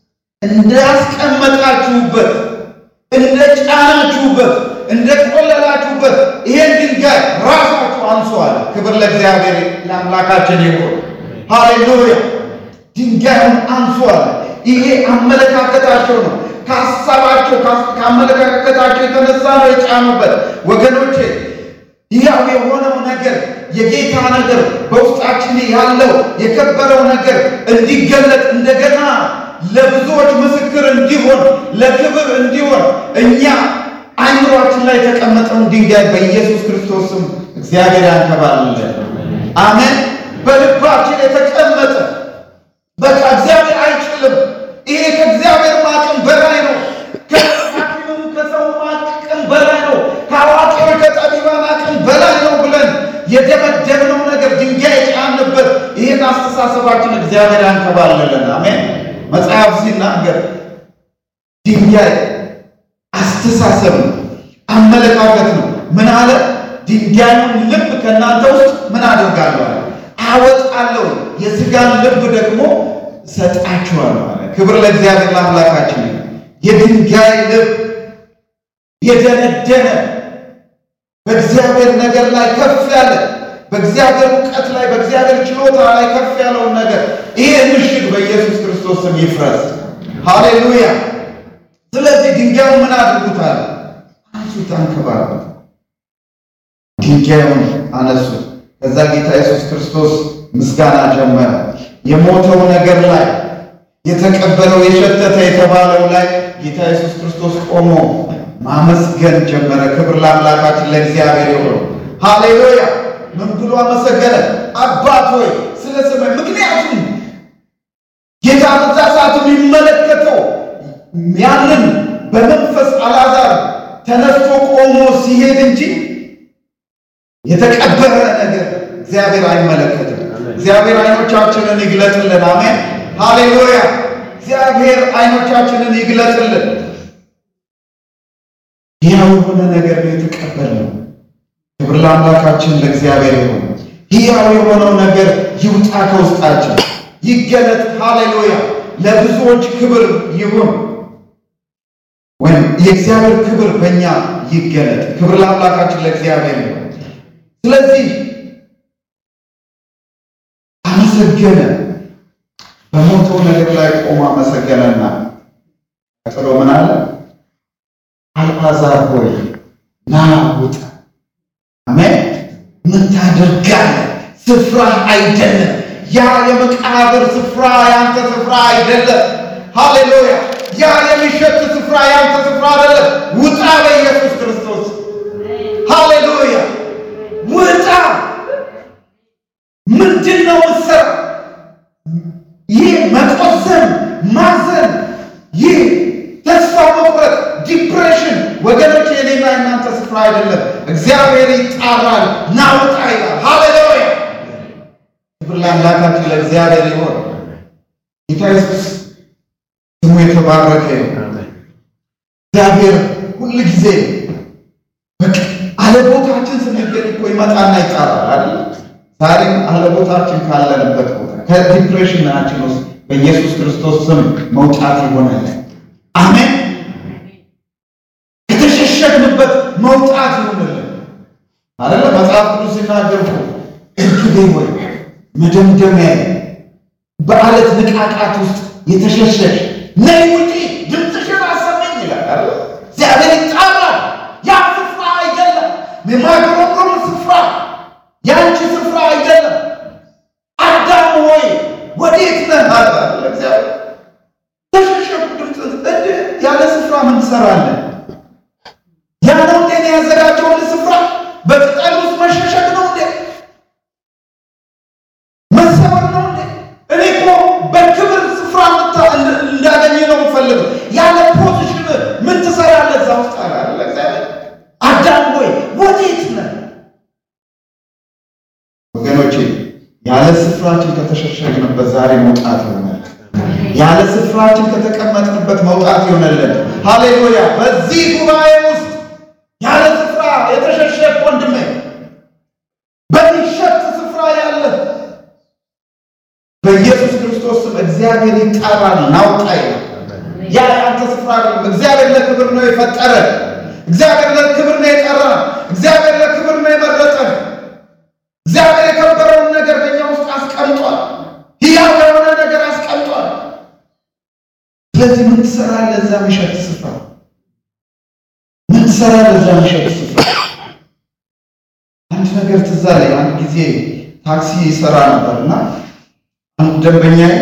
እንዳስቀመጣችሁበት፣ እንደ ጫናችሁበት፣ እንደ ቆለላችሁበት ይሄን ድንጋይ ራሳችሁ አንሷል። ክብር ለእግዚአብሔር ለአምላካችን ይሁን። ሃሌሉያ። ድንጋዩን አንሷል። ይሄ አመለካከታቸው ነው። ከሀሳባቸው ከአመለካከታቸው የተነሳ ነው የጫኑበት። ወገኖቼ ያው የሆነው ነገር የጌታ ነገር በውስጣችን ያለው የከበረው ነገር እንዲገለጥ እንደገና ለብዙዎች ምስክር እንዲሆን ለክብር እንዲሆን እኛ አይምሯችን ላይ የተቀመጠውን ድንጋይ በኢየሱስ ክርስቶስ ስም እግዚአብሔር ያንከባልለን። አሜን። በልባችን የተቀመጠ በቃ እግዚአብሔር አይችልም፣ ይሄ ከእግዚአብሔር አቅም በላይ ነው፣ ከሐኪሙ ከሰው አቅም በላይ ነው፣ ከአዋቂዎች ከጠቢባን አቅም በላይ ነው ብለን የደመደብነው ነገር ድንጋይ የጫንበት ይህን አስተሳሰባችን እግዚአብሔር ያንከባልለን። አሜን። መጽሐፍ ሲናገር ድንጋይ አስተሳሰብ ነው፣ አመለካከት ነው። ምን አለ? ድንጋዩን ልብ ከእናንተ ውስጥ ምን አደርጋለሁ አለ አወጣለሁ፣ የሥጋን ልብ ደግሞ ሰጣችኋለሁ አለ። ክብር ለእግዚአብሔር ለአምላካችን። የድንጋይ ልብ የደነደነ በእግዚአብሔር ነገር ላይ ከፍ ያለ በእግዚአብሔር እውቀት ላይ በእግዚአብሔር ችሎታ ላይ ከፍ ያለውን ነገር ይሄ ምሽግ በኢየሱስ ክርስቶስ ስም ይፍረስ። ሃሌሉያ። ስለዚህ ድንጋዩን ምን አድርጉታል? አንሱት፣ አንከባሉት። ድንጋዩን አነሱት። ከዛ ጌታ ኢየሱስ ክርስቶስ ምስጋና ጀመረ። የሞተው ነገር ላይ የተቀበለው የሸተተ የተባለው ላይ ጌታ ኢየሱስ ክርስቶስ ቆሞ ማመስገን ጀመረ። ክብር ለአምላካችን ለእግዚአብሔር ይሁን። ሃሌሉያ። ምን ብሎ አመሰገነ? አባት ሆይ ስለ ስምህ። ምክንያቱም ጌታ በዛ ሰዓት የሚመለከተው ያንን በመንፈስ አልዓዛር ተነስቶ ቆሞ ሲሄድ እንጂ የተቀበረ ነገር እግዚአብሔር አይመለከትም። እግዚአብሔር አይኖቻችንን ይግለጥልን። አሜን ሃሌሉያ። እግዚአብሔር አይኖቻችንን ይግለጥልን። ሕያው የሆነ ነገር ነው የተቀበልነው። ክብር ለአምላካችን ለእግዚአብሔር ይሁን። ሕያው የሆነው ነገር ይውጣ ከውስጣችን ይገለጥ። ሃሌሉያ። ለብዙዎች ክብር ይሁን ወይም የእግዚአብሔር ክብር በእኛ ይገለጥ። ክብር ለአምላካችን ለእግዚአብሔር ይሁን። ስለዚህ አመሰገነ። በሞተው ነገር ላይ ቆሞ አመሰገነና ቀጥሎ ምን አለ? አልዓዛር ሆይ ና ውጣ። አሜን። ምን ታደርጋለህ? ስፍራ አይደለም ያ የመቃብር ስፍራ ያንተ ስፍራ አይደለም። ሃሌሉያ። ያ የሚሸት ስፍራ ያንተ ስፍራ አይደለም። ውጣ በኢየሱስ ክርስቶስ ሃሌሉያ። ውጣ። ምንድን ነው ምሰራ? ይህ መቆዘን፣ ማዘን፣ ይህ ተስፋ መቁረጥ፣ ዲፕሬሽን ወገኖች የኔና የእናንተ ስፍራ አይደለም። እግዚአብሔር ይጣራል። ናውጣ ይላል። ሃሌሉያ። ክብር ለአምላካችን ለእግዚአብሔር ይሆን። ጌታ ኢየሱስ ስሙ የተባረከ ይሁን። እግዚአብሔር ሁል ሁል ጊዜ በቃ አለቦታችን ስንገኝ እኮ ይመጣና ይጣራል አይደል? ዛሬም አለቦታችን ካለንበት ቦታ ከዲፕሬሽናችን ውስጥ በኢየሱስ ክርስቶስ ስም መውጣት ይሆናለን። አሜን። የተሸሸግንበት መውጣት ይሆንልን አይደለ? መጽሐፍ ቅዱስ ሲናገር እኮ እርግቤ ወይ መደምደሚያ በአለት ንቃቃት ውስጥ የተሸሸሽ ነይ ውጪ ድምፅሽን አሰማኝ ይላል አይደል? እግዚአብሔር ይጣራል። ያ ስፍራ አይደለም፣ የማይቆረቆር ስፍራ ያንቺ ስፍራ አይደለም። አዳም ሆይ ወዴት ነህ አለ እግዚአብሔር። ተሸሸጉ ድምፅ እንደ ያለ ስፍራ ምን ትሰራለህ? ያ ነው እንዴ ያዘጋጀውን ስፍራ በቅጠል ውስጥ መሸሸግ ነው እንዴ? መሰበር ነው እንዴ? እኔ እኮ በክብር ስፍራ እንዳገኘ ነው የምፈልገው። ያለ ፖዚሽን ምን ትሰራለህ እዛ ውስጥ አለ እግዚአብሔር። አዳም ሆይ ወዴት ነህ? ወገኖቼ ያለ ስፍራችን ከተሸሸግንበት ዛሬ መውጣት ይሆናል። ያለ ስፍራችን ከተቀመጥንበት መውጣት ይሆነልን። ሃሌሉያ! በዚህ ጉባኤ ውስጥ ያለ ስፍራ የተሸሸግ ወንድሜ፣ በሚሸት ስፍራ ያለ በኢየሱስ ክርስቶስ ስም እግዚአብሔር ይጣራል። ናውጣ ይላል። ያ የአንተ ስፍራ አይደለም። እግዚአብሔር ለክብር ነው የፈጠረ። እግዚአብሔር ለክብር ነው የጠራ። እግዚአብሔር ለክብር ነው የመረጠ። እግዚአብሔር የከበረውን ነገር በእኛ ውስጥ አስቀምጧል። ሕያው የሆነ ነገር አስቀምጧል። ስለዚህ ምን ትሰራለህ እዛ ምሸት ስፍራ? ምን ትሰራለህ እዛ ምሸት ስፍራ? አንድ ነገር ትዝ አለኝ። አንድ ጊዜ ታክሲ ይሰራ ነበርና አንድ ደንበኛዬ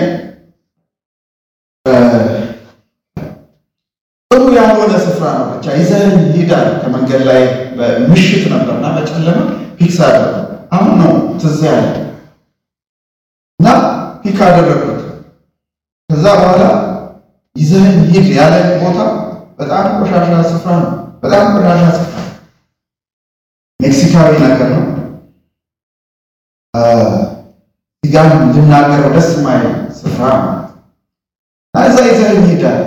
ጥሩ ያልሆነ ስፍራ ነው ብቻ ይዘህን ሂዳል። ከመንገድ ላይ ምሽት ነበርና በጨለማ ፒክስ አደረገ። አሁን ነው ትዝ ያለ እና ፒክ አደረግኩት። ከዛ በኋላ ይዘህን ሂድ ያለን ቦታ በጣም ቆሻሻ ስፍራ ነው። በጣም ቆሻሻ ስፍራ ሜክሲካዊ ነገር ነው። እዚጋም ልናገረው ደስ የማይል ስፍራ ነው። እዛ ይዘህን ሂዳል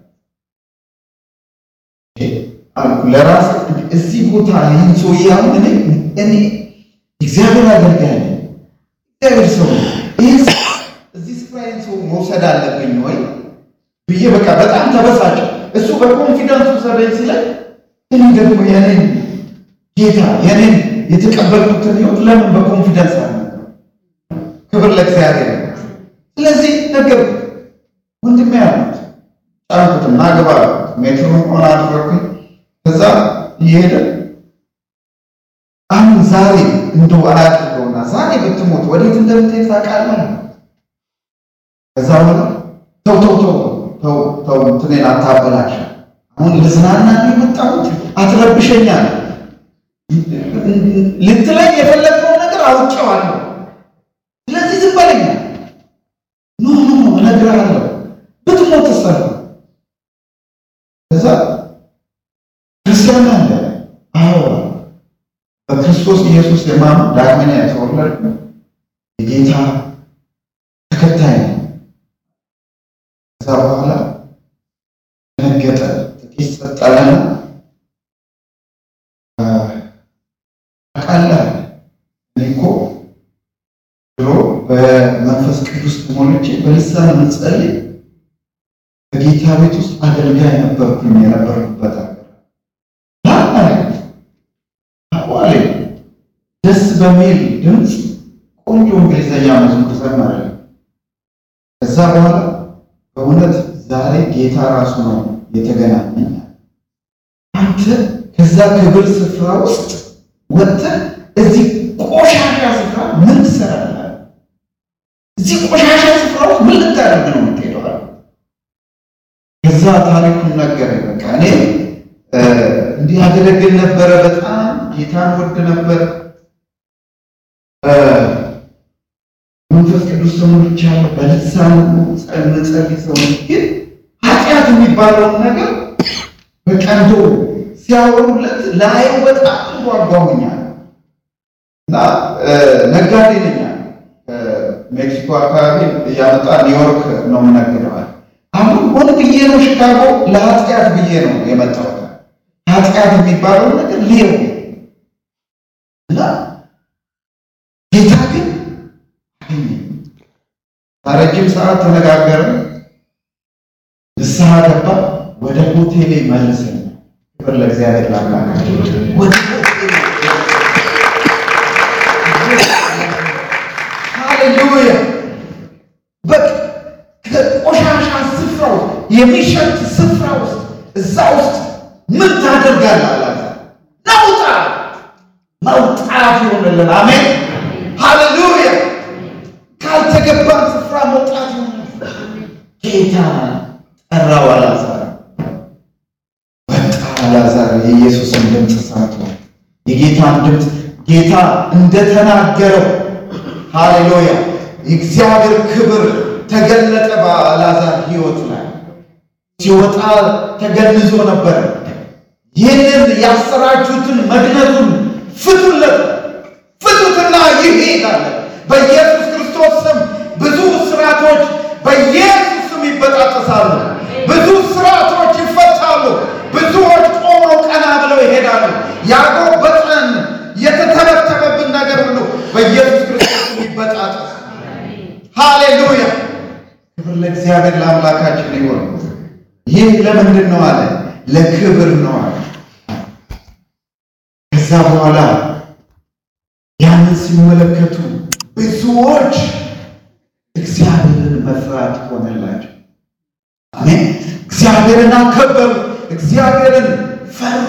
አልኩ ለራስ እዚህ ቦታ ይህን ሰውዬ አሁን እኔ እኔ እግዚአብሔር አገልጋይ ነኝ፣ እግዚአብሔር ሰው ይህን እዚህ ስፍራ ይህን ሰው መውሰድ አለብኝ ወይ ብዬ በቃ በጣም ተበሳጨ። እሱ በኮንፊደንስ ውሰደኝ ሲለኝ እኔ ደግሞ የኔን ጌታ የኔን የተቀበልኩትን ሕይወት ለምን በኮንፊደንስ አለ? ክብር ለእግዚአብሔር። ስለዚህ ነገር ወንድሜ ያሉት ጫንኩትና ግባ ሜትሩን ሆን አድረኩኝ። ከዛ እየሄደ አሁን ዛሬ እንደው አያድርገውና ዛሬ ብትሞት ወዴት እንደምትሄድ ታውቃለህ? ከዛ በኋላ ተው ተው ተው ተው ተው እንትኔን አታበላሽ። አሁን ልዝናና ነው የመጣሁት፣ አትረብሸኛል። ልትለኝ የፈለግከውን ነገር አውቄዋለሁ። ስለዚህ ዝም በለኝ። ኖ ኖ ኖ እነግርሃለሁ፣ ብትሞት ሰራ ከዛ ክርስቲያን አለ። አዎ በክርስቶስ ኢየሱስ የማምን ዳግመኛ የተወለድኩ የጌታ ተከታይ ነው። ከዛ በኋላ ደነገጠ። ጥቂት ጸጠለና ታውቃለህ እኔ እኮ ድሮ በመንፈስ ቅዱስ ተሞልቼ በልሳን የምጸልይ በጌታ ቤት ውስጥ አገልጋይ ነበርኩኝ። የነበርኩበት ሀገር አዋሌ ደስ በሚል ድምፅ ቆንጆ እንግሊዝኛ መዝሙር ዘመረ። ከዛ በኋላ በእውነት ዛሬ ጌታ ራሱ ነው የተገናኘኝ። አንተ ከዛ ክብር ስፍራ ውስጥ ወጥተህ እዚህ ቆሻሻ ስፍራ ምን ትሰራለህ? እዚህ ቆሻሻ ስፍራ ውስጥ ምን ልታደርግ ነው የምትሄደው? ከዛ ታሪኩን ነገረኝ። በቃ እኔ እንዲህ አገለግል ነበረ። በጣም ጌታን ወድ ነበር። መንፈስ ቅዱስ ተሞልቻለሁ። በልሳን ጸልይ ሰው ግን ኃጢአት የሚባለውን ነገር በቃ እንደው ሲያወሩለት ላየው በጣም ጓጓሁኛል እና ነጋዴ ነኝ። ሜክሲኮ አካባቢ እያመጣ ኒውዮርክ ነው የምነግደዋል። አሁን ሆን ብዬ ነው ሽካጎ ለኃጢአት ብዬ ነው የመጣሁት። ኃጢአት የሚባለው ነገር ሌው እና ጌታ ግን ረጅም ሰዓት ተነጋገርን። ንስሐ ገባ። ወደ ሆቴሌ መልሰን ክብር ለእግዚአብሔር ላምላካቸው ወደ ሆቴሌ ሃሌሉያ በቃ ከቆሻሻ ስፍራ ውስጥ የሚሸት ስፍራ ውስጥ እዛ ውስጥ ምን ታደርጋለህ አላት። ናውጣ መውጣት ይሆንልን። አሜን ሃሌሉያ። ካልተገባን ስፍራ መውጣት ይሆንልን። ጌታ ጠራው አልዓዛር ወጣ። አልዓዛር የኢየሱስን ድምፅ ሰምቶ የጌታን ድምፅ ጌታ እንደተናገረው ሃሌሉያ የእግዚአብሔር ክብር ተገለጠ በአልዓዛር ሕይወት ላይ ሲወጣ ተገንዞ ነበር። ይህንን ያሰራችሁትን መግነቱን ፍቱለት፣ ፍቱትና ይሄዳል። በኢየሱስ ክርስቶስ ስም ብዙ ስርዓቶች በኢየሱስ ስም ይበጣጠሳሉ። ብዙ ስርዓቶች ይፈታሉ። ብዙዎች ቆመው ቀና ብለው ይሄዳሉ። ያጎበጠን የተተበተበብን ነገር ሁሉ በኢየሱስ ክርስቶስ ስም ይበጣጠስ። ሃሌሉያ! ክብር ለእግዚአብሔር ለአምላካችን ይሆን። ይህ ለምንድን ነው አለ? ለክብር ነው አለ። ከዛ በኋላ ያንን ሲመለከቱ ብዙዎች እግዚአብሔርን መፍራት ሆነላቸው። አሜን። እግዚአብሔርን አከበሩ፣ እግዚአብሔርን ፈሩ።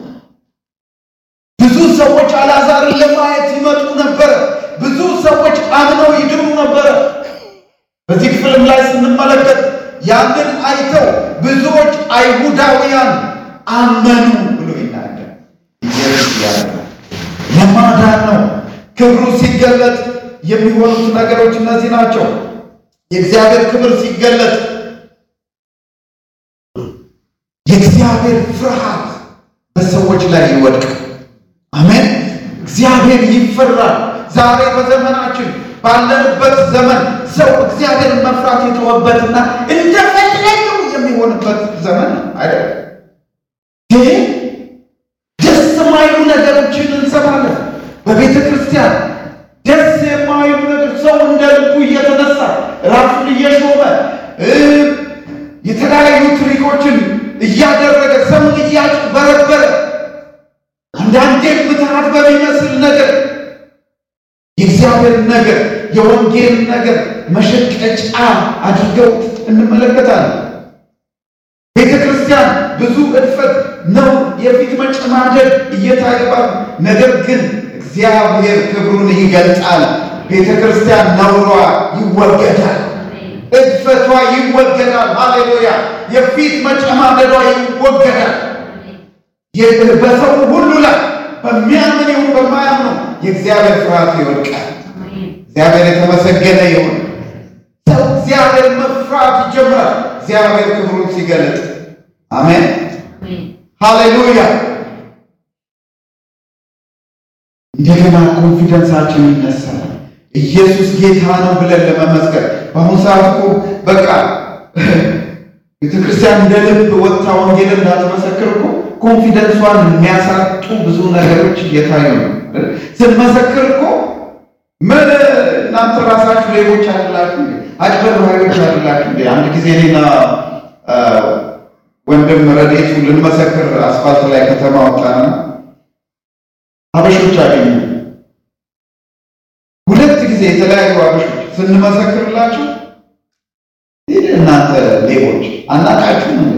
ብዙ ሰዎች አልዓዛርን ለማየት ይመጡ ነበረ። ብዙ ሰዎች አምነው ይድኑ ነበረ። በዚህ ክፍልም ላይ ስንመለከት ያንን አይተው ብዙዎች አይሁዳውያን አመኑ ብሎ ይናገር። ኢየሱስ ያደርጋል ለማዳን ነው። ክብሩ ሲገለጥ የሚሆኑት ነገሮች እነዚህ ናቸው። የእግዚአብሔር ክብር ሲገለጥ የእግዚአብሔር ፍርሃት በሰዎች ላይ ይወድቃል። አሜን። እግዚአብሔር ይፈራል። ዛሬ በዘመናችን ባለንበት ዘመን ሰው እግዚአብሔርን መፍራት የተወበትና እንደፈለገው የሚሆንበት ዘመን ነው አይደል? ይህ ደስ የማይሉ ነገሮችን እንሰማለን በቤተ ክርስቲያን ደስ የማይሉ ነገር ሰው እንደ ልቡ እየተነሳ ራሱን እየሾመ የተለያዩ ትሪኮችን እያደረገ ሰውን እያጭበረበረ አንዳንዴ ምትሃት በሚመስል ነገር የእግዚአብሔር ነገር የወንጌል ነገር መሸቀጫ አድርገው እንመለከታለን። ቤተ ክርስቲያን ብዙ እድፈት ነው፣ የፊት መጨማደድ እየታየባል። ነገር ግን እግዚአብሔር ክብሩን ይገልጣል። ቤተ ክርስቲያን ነውሯ ይወገዳል፣ እድፈቷ ይወገዳል። ሃሌሉያ! የፊት መጨማደዷ ይወገዳል። በሰው ሁሉ ላይ በሚያምን ይሁን በማያምኑ የእግዚአብሔር ፍርሃት ይወድቃል። እግዚአብሔር የተመሰገነ ይሁን። ሰው እግዚአብሔር መፍራት ይጀምራል። እግዚአብሔር ክብሩን ሲገለጥ፣ አሜን ሃሌሉያ። እንደገና ኮንፊደንሳችን ይነሳል። ኢየሱስ ጌታ ነው ብለን ለመመስከር በአሁኑ ሰዓት እኮ በቃ ቤተክርስቲያን እንደ ልብ ወጥታ ወንጌል እንዳትመሰክር እኮ ኮንፊደንሷን የሚያሳጡ ብዙ ነገሮች እየታዩ ነው። ስንመሰክር እኮ ምን እናንተ ራሳችሁ ሌቦች አይደላችሁ፣ አጭበርባሪዎች አይደላችሁ። አንድ ጊዜ እኔና ወንድም ረዴቱ ልንመሰክር አስፋልት ላይ ከተማ ወጣና አበሾች አገኙ። ሁለት ጊዜ የተለያዩ አበሾች ስንመሰክርላቸው ይህ እናንተ ሌቦች አናቃችሁ እንደ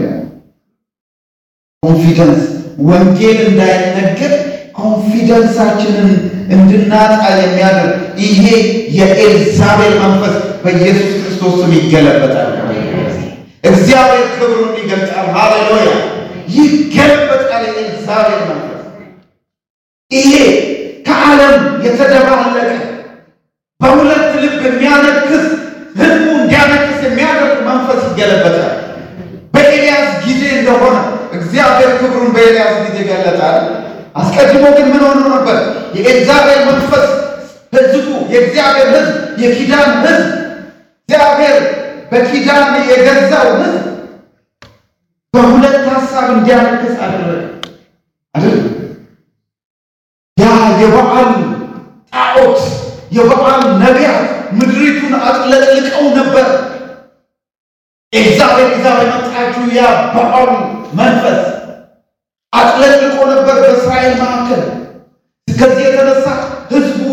ኮንፊደንስ ወንጌል እንዳይነገር ኮንፊደንሳችንን እንድናጣ የሚያደርግ ይሄ የኤልዛቤል መንፈስ በኢየሱስ ክርስቶስ ስም ይገለበጣል። እግዚአብሔር ክብሩን ይገልጣል። ሃሌሉያ! ይገለበጣል። የኤልዛቤል መንፈስ ይሄ ከዓለም የተደባለቀ በሁለት ልብ የሚያነክስ ህዝቡ እንዲያነክስ የሚያደርግ መንፈስ ይገለበጣል። በኤልያስ ጊዜ እንደሆነ እግዚአብሔር ክብሩን በኤልያስ ጊዜ ገለጣል። አስቀድሞ ግን ምን ሆኖ ነበር? የኤልዛቤል መንፈስ ህዝቡ የእግዚአብሔር ህዝብ የኪዳን ህዝብ እግዚአብሔር በኪዳን የገዛው ህዝብ በሁለት ሀሳብ እንዲያነክስ አደረገ። አይደል? ያ የበዓል ጣዖት የበዓል ነቢያት ምድሪቱን አጥለቅልቀው ነበር። ኤልዛቤል ይዛ በመጣችው ያ በዓሉ መንፈስ አጥለቅልቆ ነበር በእስራኤል መካከል። ከዚህ የተነሳ ህዝቡ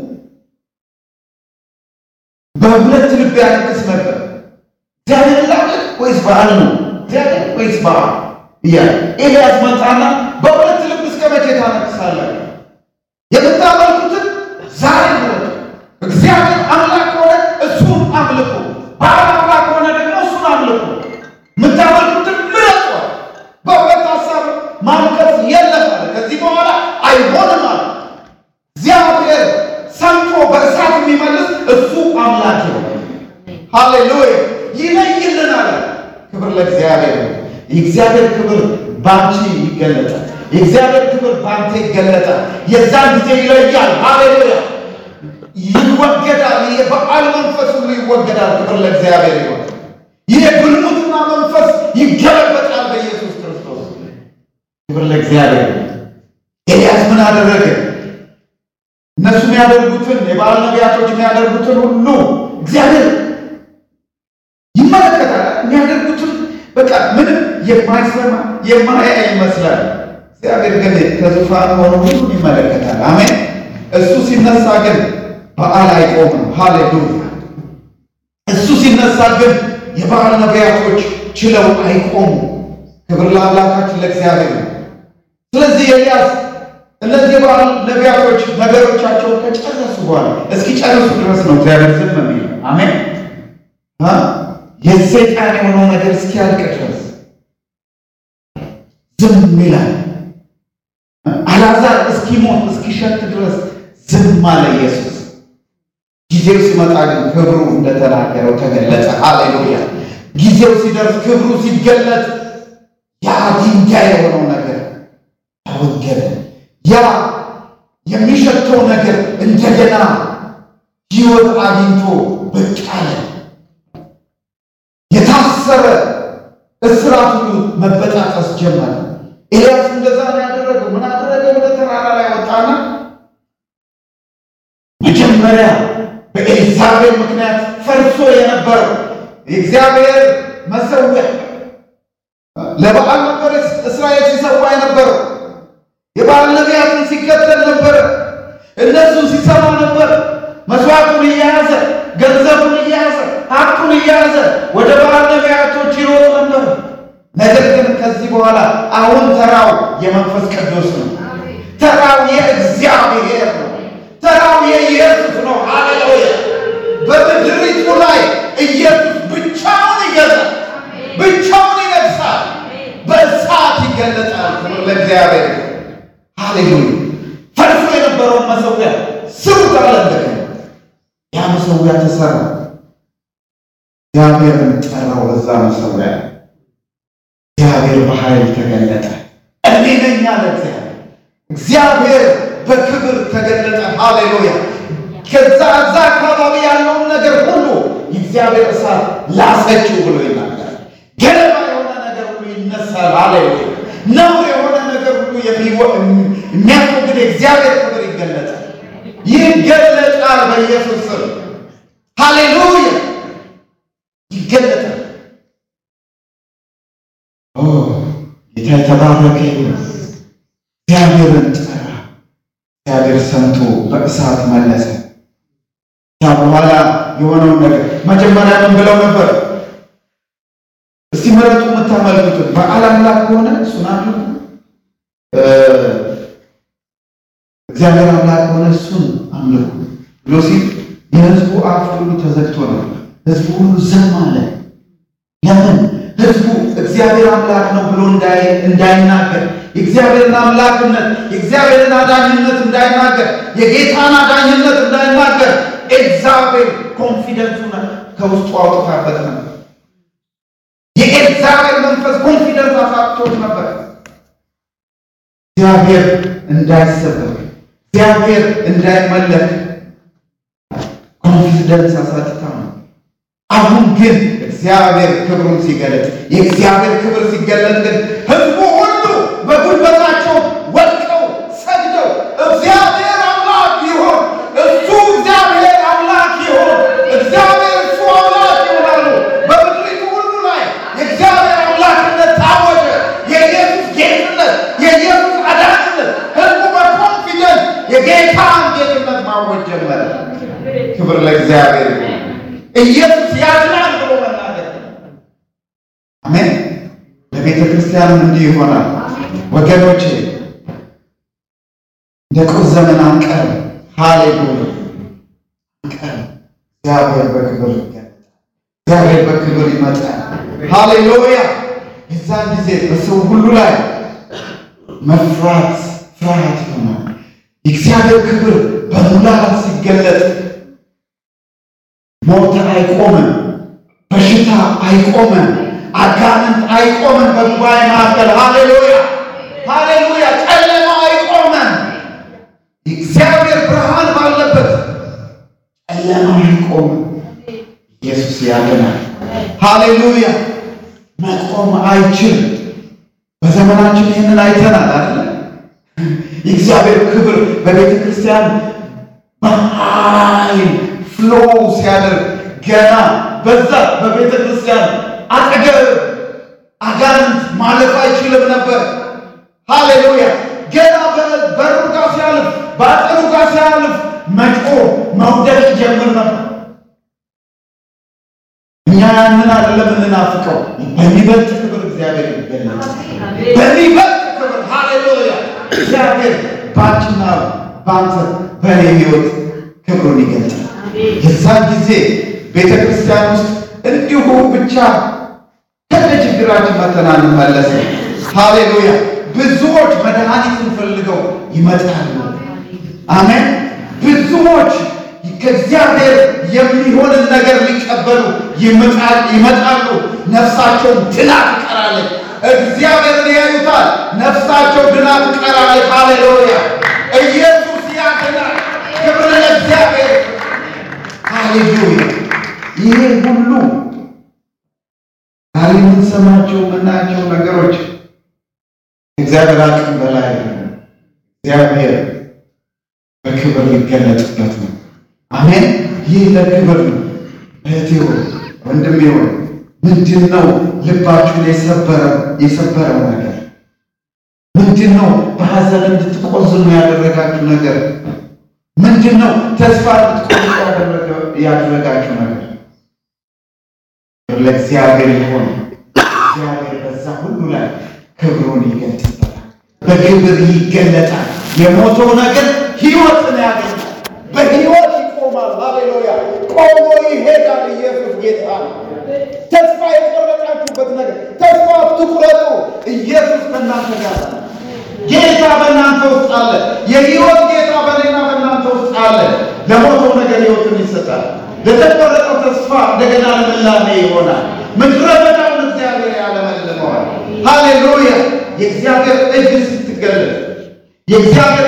በሁለት ልብ ያለቅስ ነበር። እግዚአብሔር ላምልክ ወይስ በዓል ነው? እግዚአብሔር ወይስ በዓል እያለ ኤልያስ መጣና በሁለት ልብ እስከ መቼ ታለቅሳላችሁ? የምታመልኩትን ዛሬ ምረጡ። እግዚአብሔር አምላክ ከሆነ እሱን አምልኩ፣ በዓል አምላክ ከሆነ ደግሞ እሱን አምልኩ። የምታመልኩትን ምረጡ። በሁለት ሀሳብ ማልቀስ የለም አለ። ከዚህ በኋላ አይሆንም አለ። እግዚአብሔር ሰምቶ በእሳት የሚመልስ እሱ አምላክ ነው። ሃሌሉያ ይለይልናል። ክብር ለእግዚአብሔር ነው። የእግዚአብሔር ክብር ባንቺ ይገለጣል። የእግዚአብሔር ክብር ባንተ ይገለጣል። የዛን ጊዜ ይለያል። ሃሌሉያ ይወገዳል። የበዓል መንፈስ ሁሉ ይወገዳል። ክብር ለእግዚአብሔር ይሆን። ይህ የግልሙትና መንፈስ ይገለበጣል በኢየሱስ ክርስቶስ። ክብር ለእግዚአብሔር። ኤልያስ ምን አደረገ? እነሱ የሚያደርጉትን የበዓል ነቢያቶች የሚያደርጉትን ሁሉ እግዚአብሔር ይመለከታል። የሚያደርጉትን በቃ ምንም የማይሰማ የማያይ ይመስላል። እግዚአብሔር ግን ከዙፋን ሆኖ ሁሉን ይመለከታል። አሜን። እሱ ሲነሳ ግን በዓል አይቆምም። ሃሌሉያ። እሱ ሲነሳ ግን የበዓል ነቢያቶች ችለው አይቆሙም። ክብር ለአምላካችን ለእግዚአብሔር ነው። ስለዚህ ኤልያስ እነዚህ የበዓል ነቢያቶች ነገሮቻቸውን ከጨረሱ በኋላ እስኪ ጨርሱ ድረስ ነው እግዚአብሔር ዝም የሚለው። አሜን። የሰይጣን የሆነው ነገር እስኪያልቅ ድረስ ዝም ይላል። አልዓዛር እስኪሞት እስኪሸት ድረስ ዝም አለ ኢየሱስ። ጊዜው ሲመጣ ግን ክብሩ እንደተናገረው ተገለጸ። ሃሌሉያ! ጊዜው ሲደርስ ክብሩ ሲገለጥ ያ ድንጋይ የሆነው ነገር ተወገደ። ያ የሚሸተው ነገር እንደገና ሕይወት አግኝቶ ብቅ አለ። የታሰረ እስራት ሁሉ መበጣጠስ ጀመረ። ኤልያስ እንደዛ ነው ያደረገው። ምን አደረገ? ወደ ተራራ ላይ ወጣና መጀመሪያ በኤልዛቤል ምክንያት ፈርሶ የነበረው የእግዚአብሔር መሠዊያ ለበዓል ነበር እስራኤል ሲሰዋ የነበረው። የበዓል ነቢያትን ሲከተል ነበር። እነሱን ሲሰማ ነበር። መስዋዕቱን እየያዘ ገንዘቡን እየያዘ ሀብቱን እየያዘ ወደ በዓል ነቢያቶች ይሮጥ ነበር። ነገር ግን ከዚህ በኋላ አሁን ተራው የመንፈስ ቅዱስ ነው። ተራው የእግዚአብሔር ነው። ተራው የኢየሱስ ነው። ሃሌሉያ! በምድሪቱ ላይ ኢየሱስ ብቻውን ይገዛል፣ ብቻውን ይነግሳል፣ በእሳት ይገለጣል። ክብር ለእግዚአብሔር። ሃሌሉያ! ፈርሶ የነበረውን መሠዊያ ስሩ ተመለከተ። ያ መሠዊያ ተሰራ። እግዚአብሔርን ጠራው በዛ መሠዊያ እግዚአብሔር በኃይል ተገለጠ። እኔ ነኝ አለ እግዚአብሔር። እግዚአብሔር በክብር ተገለጠ። ሃሌሉያ! ከዛ እዛ አካባቢ ያለውን ነገር ሁሉ የእግዚአብሔር እሳት ላሰችው ብሎ ይናገራል። ገለባ የሆነ ነገር ሁሉ ይነሳል። ሃሌሉያ! ነውር የሆነ ነገር ሁሉ የሚያስወግድ የእግዚአብሔር ክብር ይገለጣል፣ ይገለጣል። በኢየሱስ ስም ሃሌሉያ! ይገለጣል። ጌታ የተባረከ ይሁን። እግዚአብሔርን ጠራ። እግዚአብሔር ሰምቶ በእሳት መለሰ። ያ በኋላ የሆነውን ነገር መጀመሪያ ምን ብለው ነበር? እስቲ ምረጡ የምታመልኩትን በዓል አምላክ ከሆነ እሱን አምልኩ፣ እግዚአብሔር አምላክ ከሆነ እሱን አምልኩ ብሎ ሲል የሕዝቡ አፍ ሁሉ ተዘግቶ ነበር። ሕዝቡ ሁሉ ዝም አለ። ለምን? ሕዝቡ እግዚአብሔር አምላክ ነው ብሎ እንዳይናገር የእግዚአብሔርን አምላክነት የእግዚአብሔርን አዳኝነት እንዳይናገር የጌታን አዳኝነት እንዳይናገር ኤልዛቤል ኮንፊደንሱን ከውስጡ አውጥታበት ነበር። የኤልዛቤል መንፈስ ኮንፊደንስ አሳጥቶት ነበር። እግዚአብሔር እንዳይሰበክ እግዚአብሔር እንዳይመለክ ኮንፊደንስ አሳጥታ ነው። አሁን ግን እግዚአብሔር ክብሩን ሲገለጥ የእግዚአብሔር ክብር ሲገለጥ ግን ህዝቡ ሁሉ በጉልበታቸው ለእግዚአብሔር ይሁን። ኢየሱስ ያድናል ብሎ መናገር አሜን። ለቤተ ክርስቲያንም እንዲህ ይሆናል ወገኖቼ። እንደ ቁር ዘመን አንቀርም። ሃሌሉያ አንቀርም። እግዚአብሔር በክብር ይገለጣል። እግዚአብሔር በክብር ይመጣል። ሃሌሉያ የዛን ጊዜ በሰው ሁሉ ላይ መፍራት ፍርሃት ይሆናል። የእግዚአብሔር ክብር በሙላት ሲገለጥ ሞት አይቆምም፣ በሽታ አይቆምም፣ አጋንንት አይቆምም። በጉባኤ መካከል ሃሌሉያ ሃሌሉያ፣ ጨለማ አይቆምም። የእግዚአብሔር ብርሃን ባለበት ጨለማ አይቆምም። ኢየሱስ ያድናል። ሃሌሉያ መቆም አይችልም። በዘመናችን ይህንን አይተናል አይደል? የእግዚአብሔር ክብር በቤተ ክርስቲያን በኃይል ፍሎ ሲያደርግ ገና በዛ በቤተ ክርስቲያን አጠገብ አጋንንት ማለፍ አይችልም ነበር። ሃሌሉያ ገና በሩ ጋር ሲያልፍ በአጥሩ ጋር ሲያልፍ መጮ መውደቅ ይጀምር ነበር። እኛ ያንን አይደለም የምንናፍቀው። በሚበልጥ ክብር እግዚአብሔር ይገለጣል። በሚበልጥ ክብር ሃሌሉያ እግዚአብሔር ባንቺና በአንተ በእኔ ሕይወት ክብሩን ይገልጣል። የዛን ጊዜ ቤተ ክርስቲያን ውስጥ እንዲሁ ብቻ ከነ ችግራችን መተን አንመለስም። ሃሌሉያ ብዙዎች መድኃኒትን ፈልገው ይመጣሉ። አሜን። ብዙዎች ከእግዚአብሔር የሚሆንን ነገር ሊቀበሉ ይመጣሉ። ነፍሳቸውን ድና ትቀራለች። እግዚአብሔርን ያዩታል። ነፍሳቸው ድና ትቀራለች። ሃሌሉያ ኢየሱስ ያድናል። ክብር ለእግዚአብሔር። ሃሌሉያ ይሄ ሁሉ ዛሬ የምንሰማቸው የምናያቸው ነገሮች እግዚአብሔር አቅም በላይ ነው። እግዚአብሔር በክብር ሊገለጥበት ነው። አሜን። ይህ ለክብር ነው። እህቴ ሆይ ወንድሜ ሆይ ምንድን ነው ልባችሁን የሰበረው የሰበረው ነገር ምንድን ነው? በሐዘን እንድትቆዝኑ ያደረጋችሁ ነገር ምንድን ነው? ተስፋ እንድትቆርጡ ያደረጋችሁ ነገር ለእግዚአብሔር ይሆን። እግዚአብሔር በዛ ሁሉ ላይ ክብሩን ይገልጥበታል። በክብር ይገለጣል። የሞተው ነገር ሕይወትን ያገኛል። በሕይወት ይቆማል። ሃሌሉያ ቆሞ ይሄዳል። ኢየሱስ ጌታ ነው። ተስፋ የቆረጣችሁበት ነገር ተስፋ አትቁረጡ። ኢየሱስ ከእናንተ ጋር ነው። ጌታ በእናንተ ውስጥ አለ። የሕይወት ጌታ በእኔና በእናንተ ውስጥ አለ። ለሞተው ነገር ሕይወትን ይሰጣል። ለተቆረጠው ተስፋ እንደገና ልምላሜ ይሆናል። ምድረ በዳውን እግዚአብሔር ያለመልመዋል። ሃሌሉያ የእግዚአብሔር እጅ ስትገለጥ የእግዚአብሔር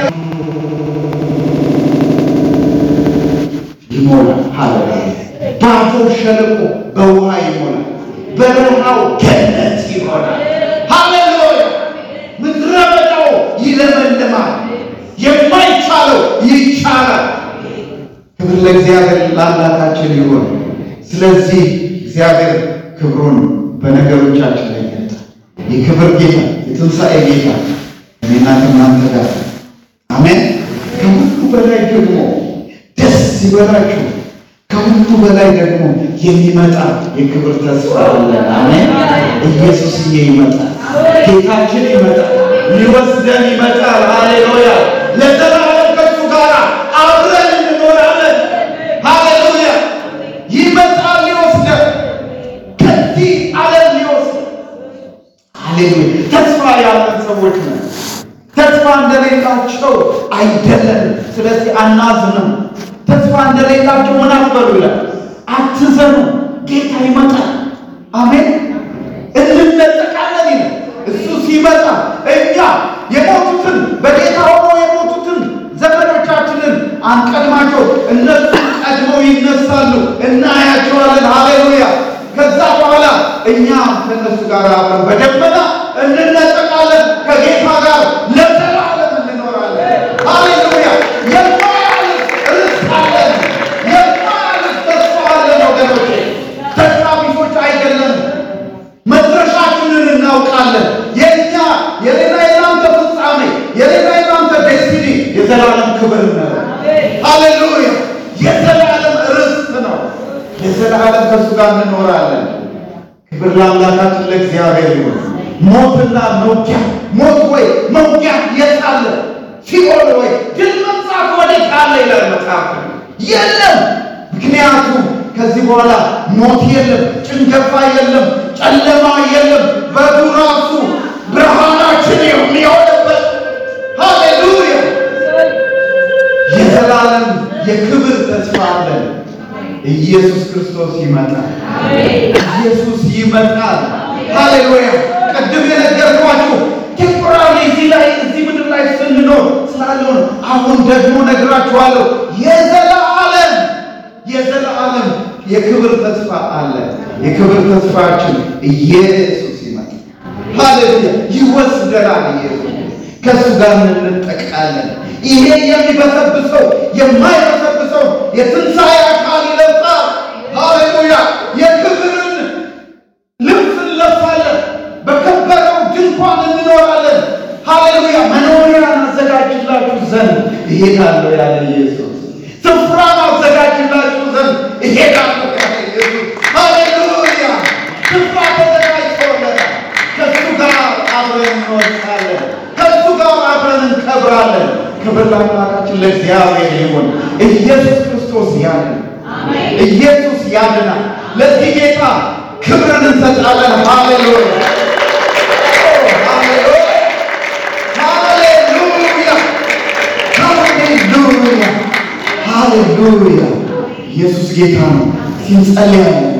ይሞላል። ሃሌሉያ ባዶ ሸለቆ በውሃ ይሞላል። በረሃው ገነት ይሆናል። ሃሌሉያ ምድረ በዳው ይለመልማል። የማይቻለው ይቻላል። ክብር ለእግዚአብሔር ለአምላካችን ይሁን። ስለዚህ እግዚአብሔር ክብሩን በነገሮቻችን ላይ ይገልጣል። የክብር ጌታ የትንሣኤ ጌታ እኔና ከእናንተ ጋር አሜን። ከሁሉ በላይ ደግሞ ደስ ይበላችሁ። ከሁሉ በላይ ደግሞ የሚመጣ የክብር ተስፋ አለን። አሜን። ኢየሱስዬ ይመጣል። ጌታችን ይመጣል። ሊወስደን ይመጣል። ሃሌሉያ ለዘላለም ከሱ ጋር አብረን እንኖራለን። ሃሌሉያ ይመጣል ሊወስደን ከዚህ ዓለም ሊወስደን። ሃሌሉያ ተስፋ ያለን ሰዎች ነን። ተስፋ እንደሌላቸው አይደለም። ስለዚህ አናዝንም። ተስፋ እንደሌላቸው ምን አትበሉ ይላል። አትዘኑ፣ ጌታ ይመጣል። አሜን። እንነጠቃለን ይላል። እሱ ሲመጣ እኛ የሞቱትን በጌታ ሆኖ የሞቱትን ዘመዶቻችንን አንቀድማቸው፣ እነሱ ቀድመው ይነሳሉ፣ እናያቸዋለን። ሃሌሉያ። ከዛ በኋላ እኛ ከእነሱ ጋር አብረን በደመና እንነጠቃለን፣ ከጌታ ጋር ለዘላለም እንኖራለን። ሃሌሉያ። የማያልፍ ርስት አለን፣ የማያልፍ ተስፋ አለን። ወገኖቼ ተስፋ ቢሶች አይደለም። መድረሻችንን እናውቃለን። የእኛ የሌላ የናንተ ፍጻሜ የሌላ የናንተ ዴስቲኒ የዘላለም ክብር ነው። ሃሌሉያ የዘላለም ርስት ለዘላለም ከእሱ ጋር እንኖራለን። ክብር ለአምላካችን ለእግዚአብሔር ይሁን። ሞትና መውጊያ ሞት ወይ መውጊያ የት አለ? ሲኦል ወይ ድል መንሳት ወዴት አለ ይላል መጽሐፍ። የለም። ምክንያቱም ከዚህ በኋላ ሞት የለም፣ ጭንገፋ የለም፣ ጨለማ የለም። በዱ ራሱ ብርሃናችን የሚሆንበት ሃሌሉያ የዘላለም የክብር ተስፋ አለን። ኢየሱስ ክርስቶስ ይመጣል። ኢየሱስ ይመጣል። ሃሌሉያ ቅድም የነገርኳችሁ ቴምፖራሪ እዚህ ላይ እዚህ ምድር ላይ ስንኖር ስላልሆን አሁን ደግሞ ነግራችኋለሁ። የዘላለም የዘላለም የክብር ተስፋ አለ። የክብር ተስፋችን ኢየሱስ ይመጣል። ሃሌሉያ ይወስደናል። ኢየሱስ ከእሱ ጋር እንጠቃለን። ይሄ የሚበሰብሰው የማይበሰብሰው የትንሣኤ አካል ይለብሳል። ሃሌሉያ የክብርን ልብስ እንለብሳለን። በከበረው ድንኳን እንኖራለን። ሃሌሉያ መኖሪያን አዘጋጅላችሁ ዘንድ እሄዳለሁ ያለ ኢየሱስ ስፍራን አዘጋጅላችሁ ዘንድ እሄዳለሁ ያለ ኢየሱስ ሃሌሉያ ስፍራ ተዘጋጅቶለታል። ከእሱ ጋር አብረን እንወጣለን። ከእሱ ጋር አብረን እንከብራለን። ክብር ለአምላካችን ለእግዚአብሔር ይሁን። ኢየሱስ ክርስቶስ ያድን። ኢየሱስ ያድናል። ለዚህ ጌታ ክብርን እንሰጣለን። ሃሌሉያ ሃሌሉያ ሃሌሉያ ሃሌሉያ ሃሌሉያ ኢየሱስ ጌታ ነው። ሲንጸልያለን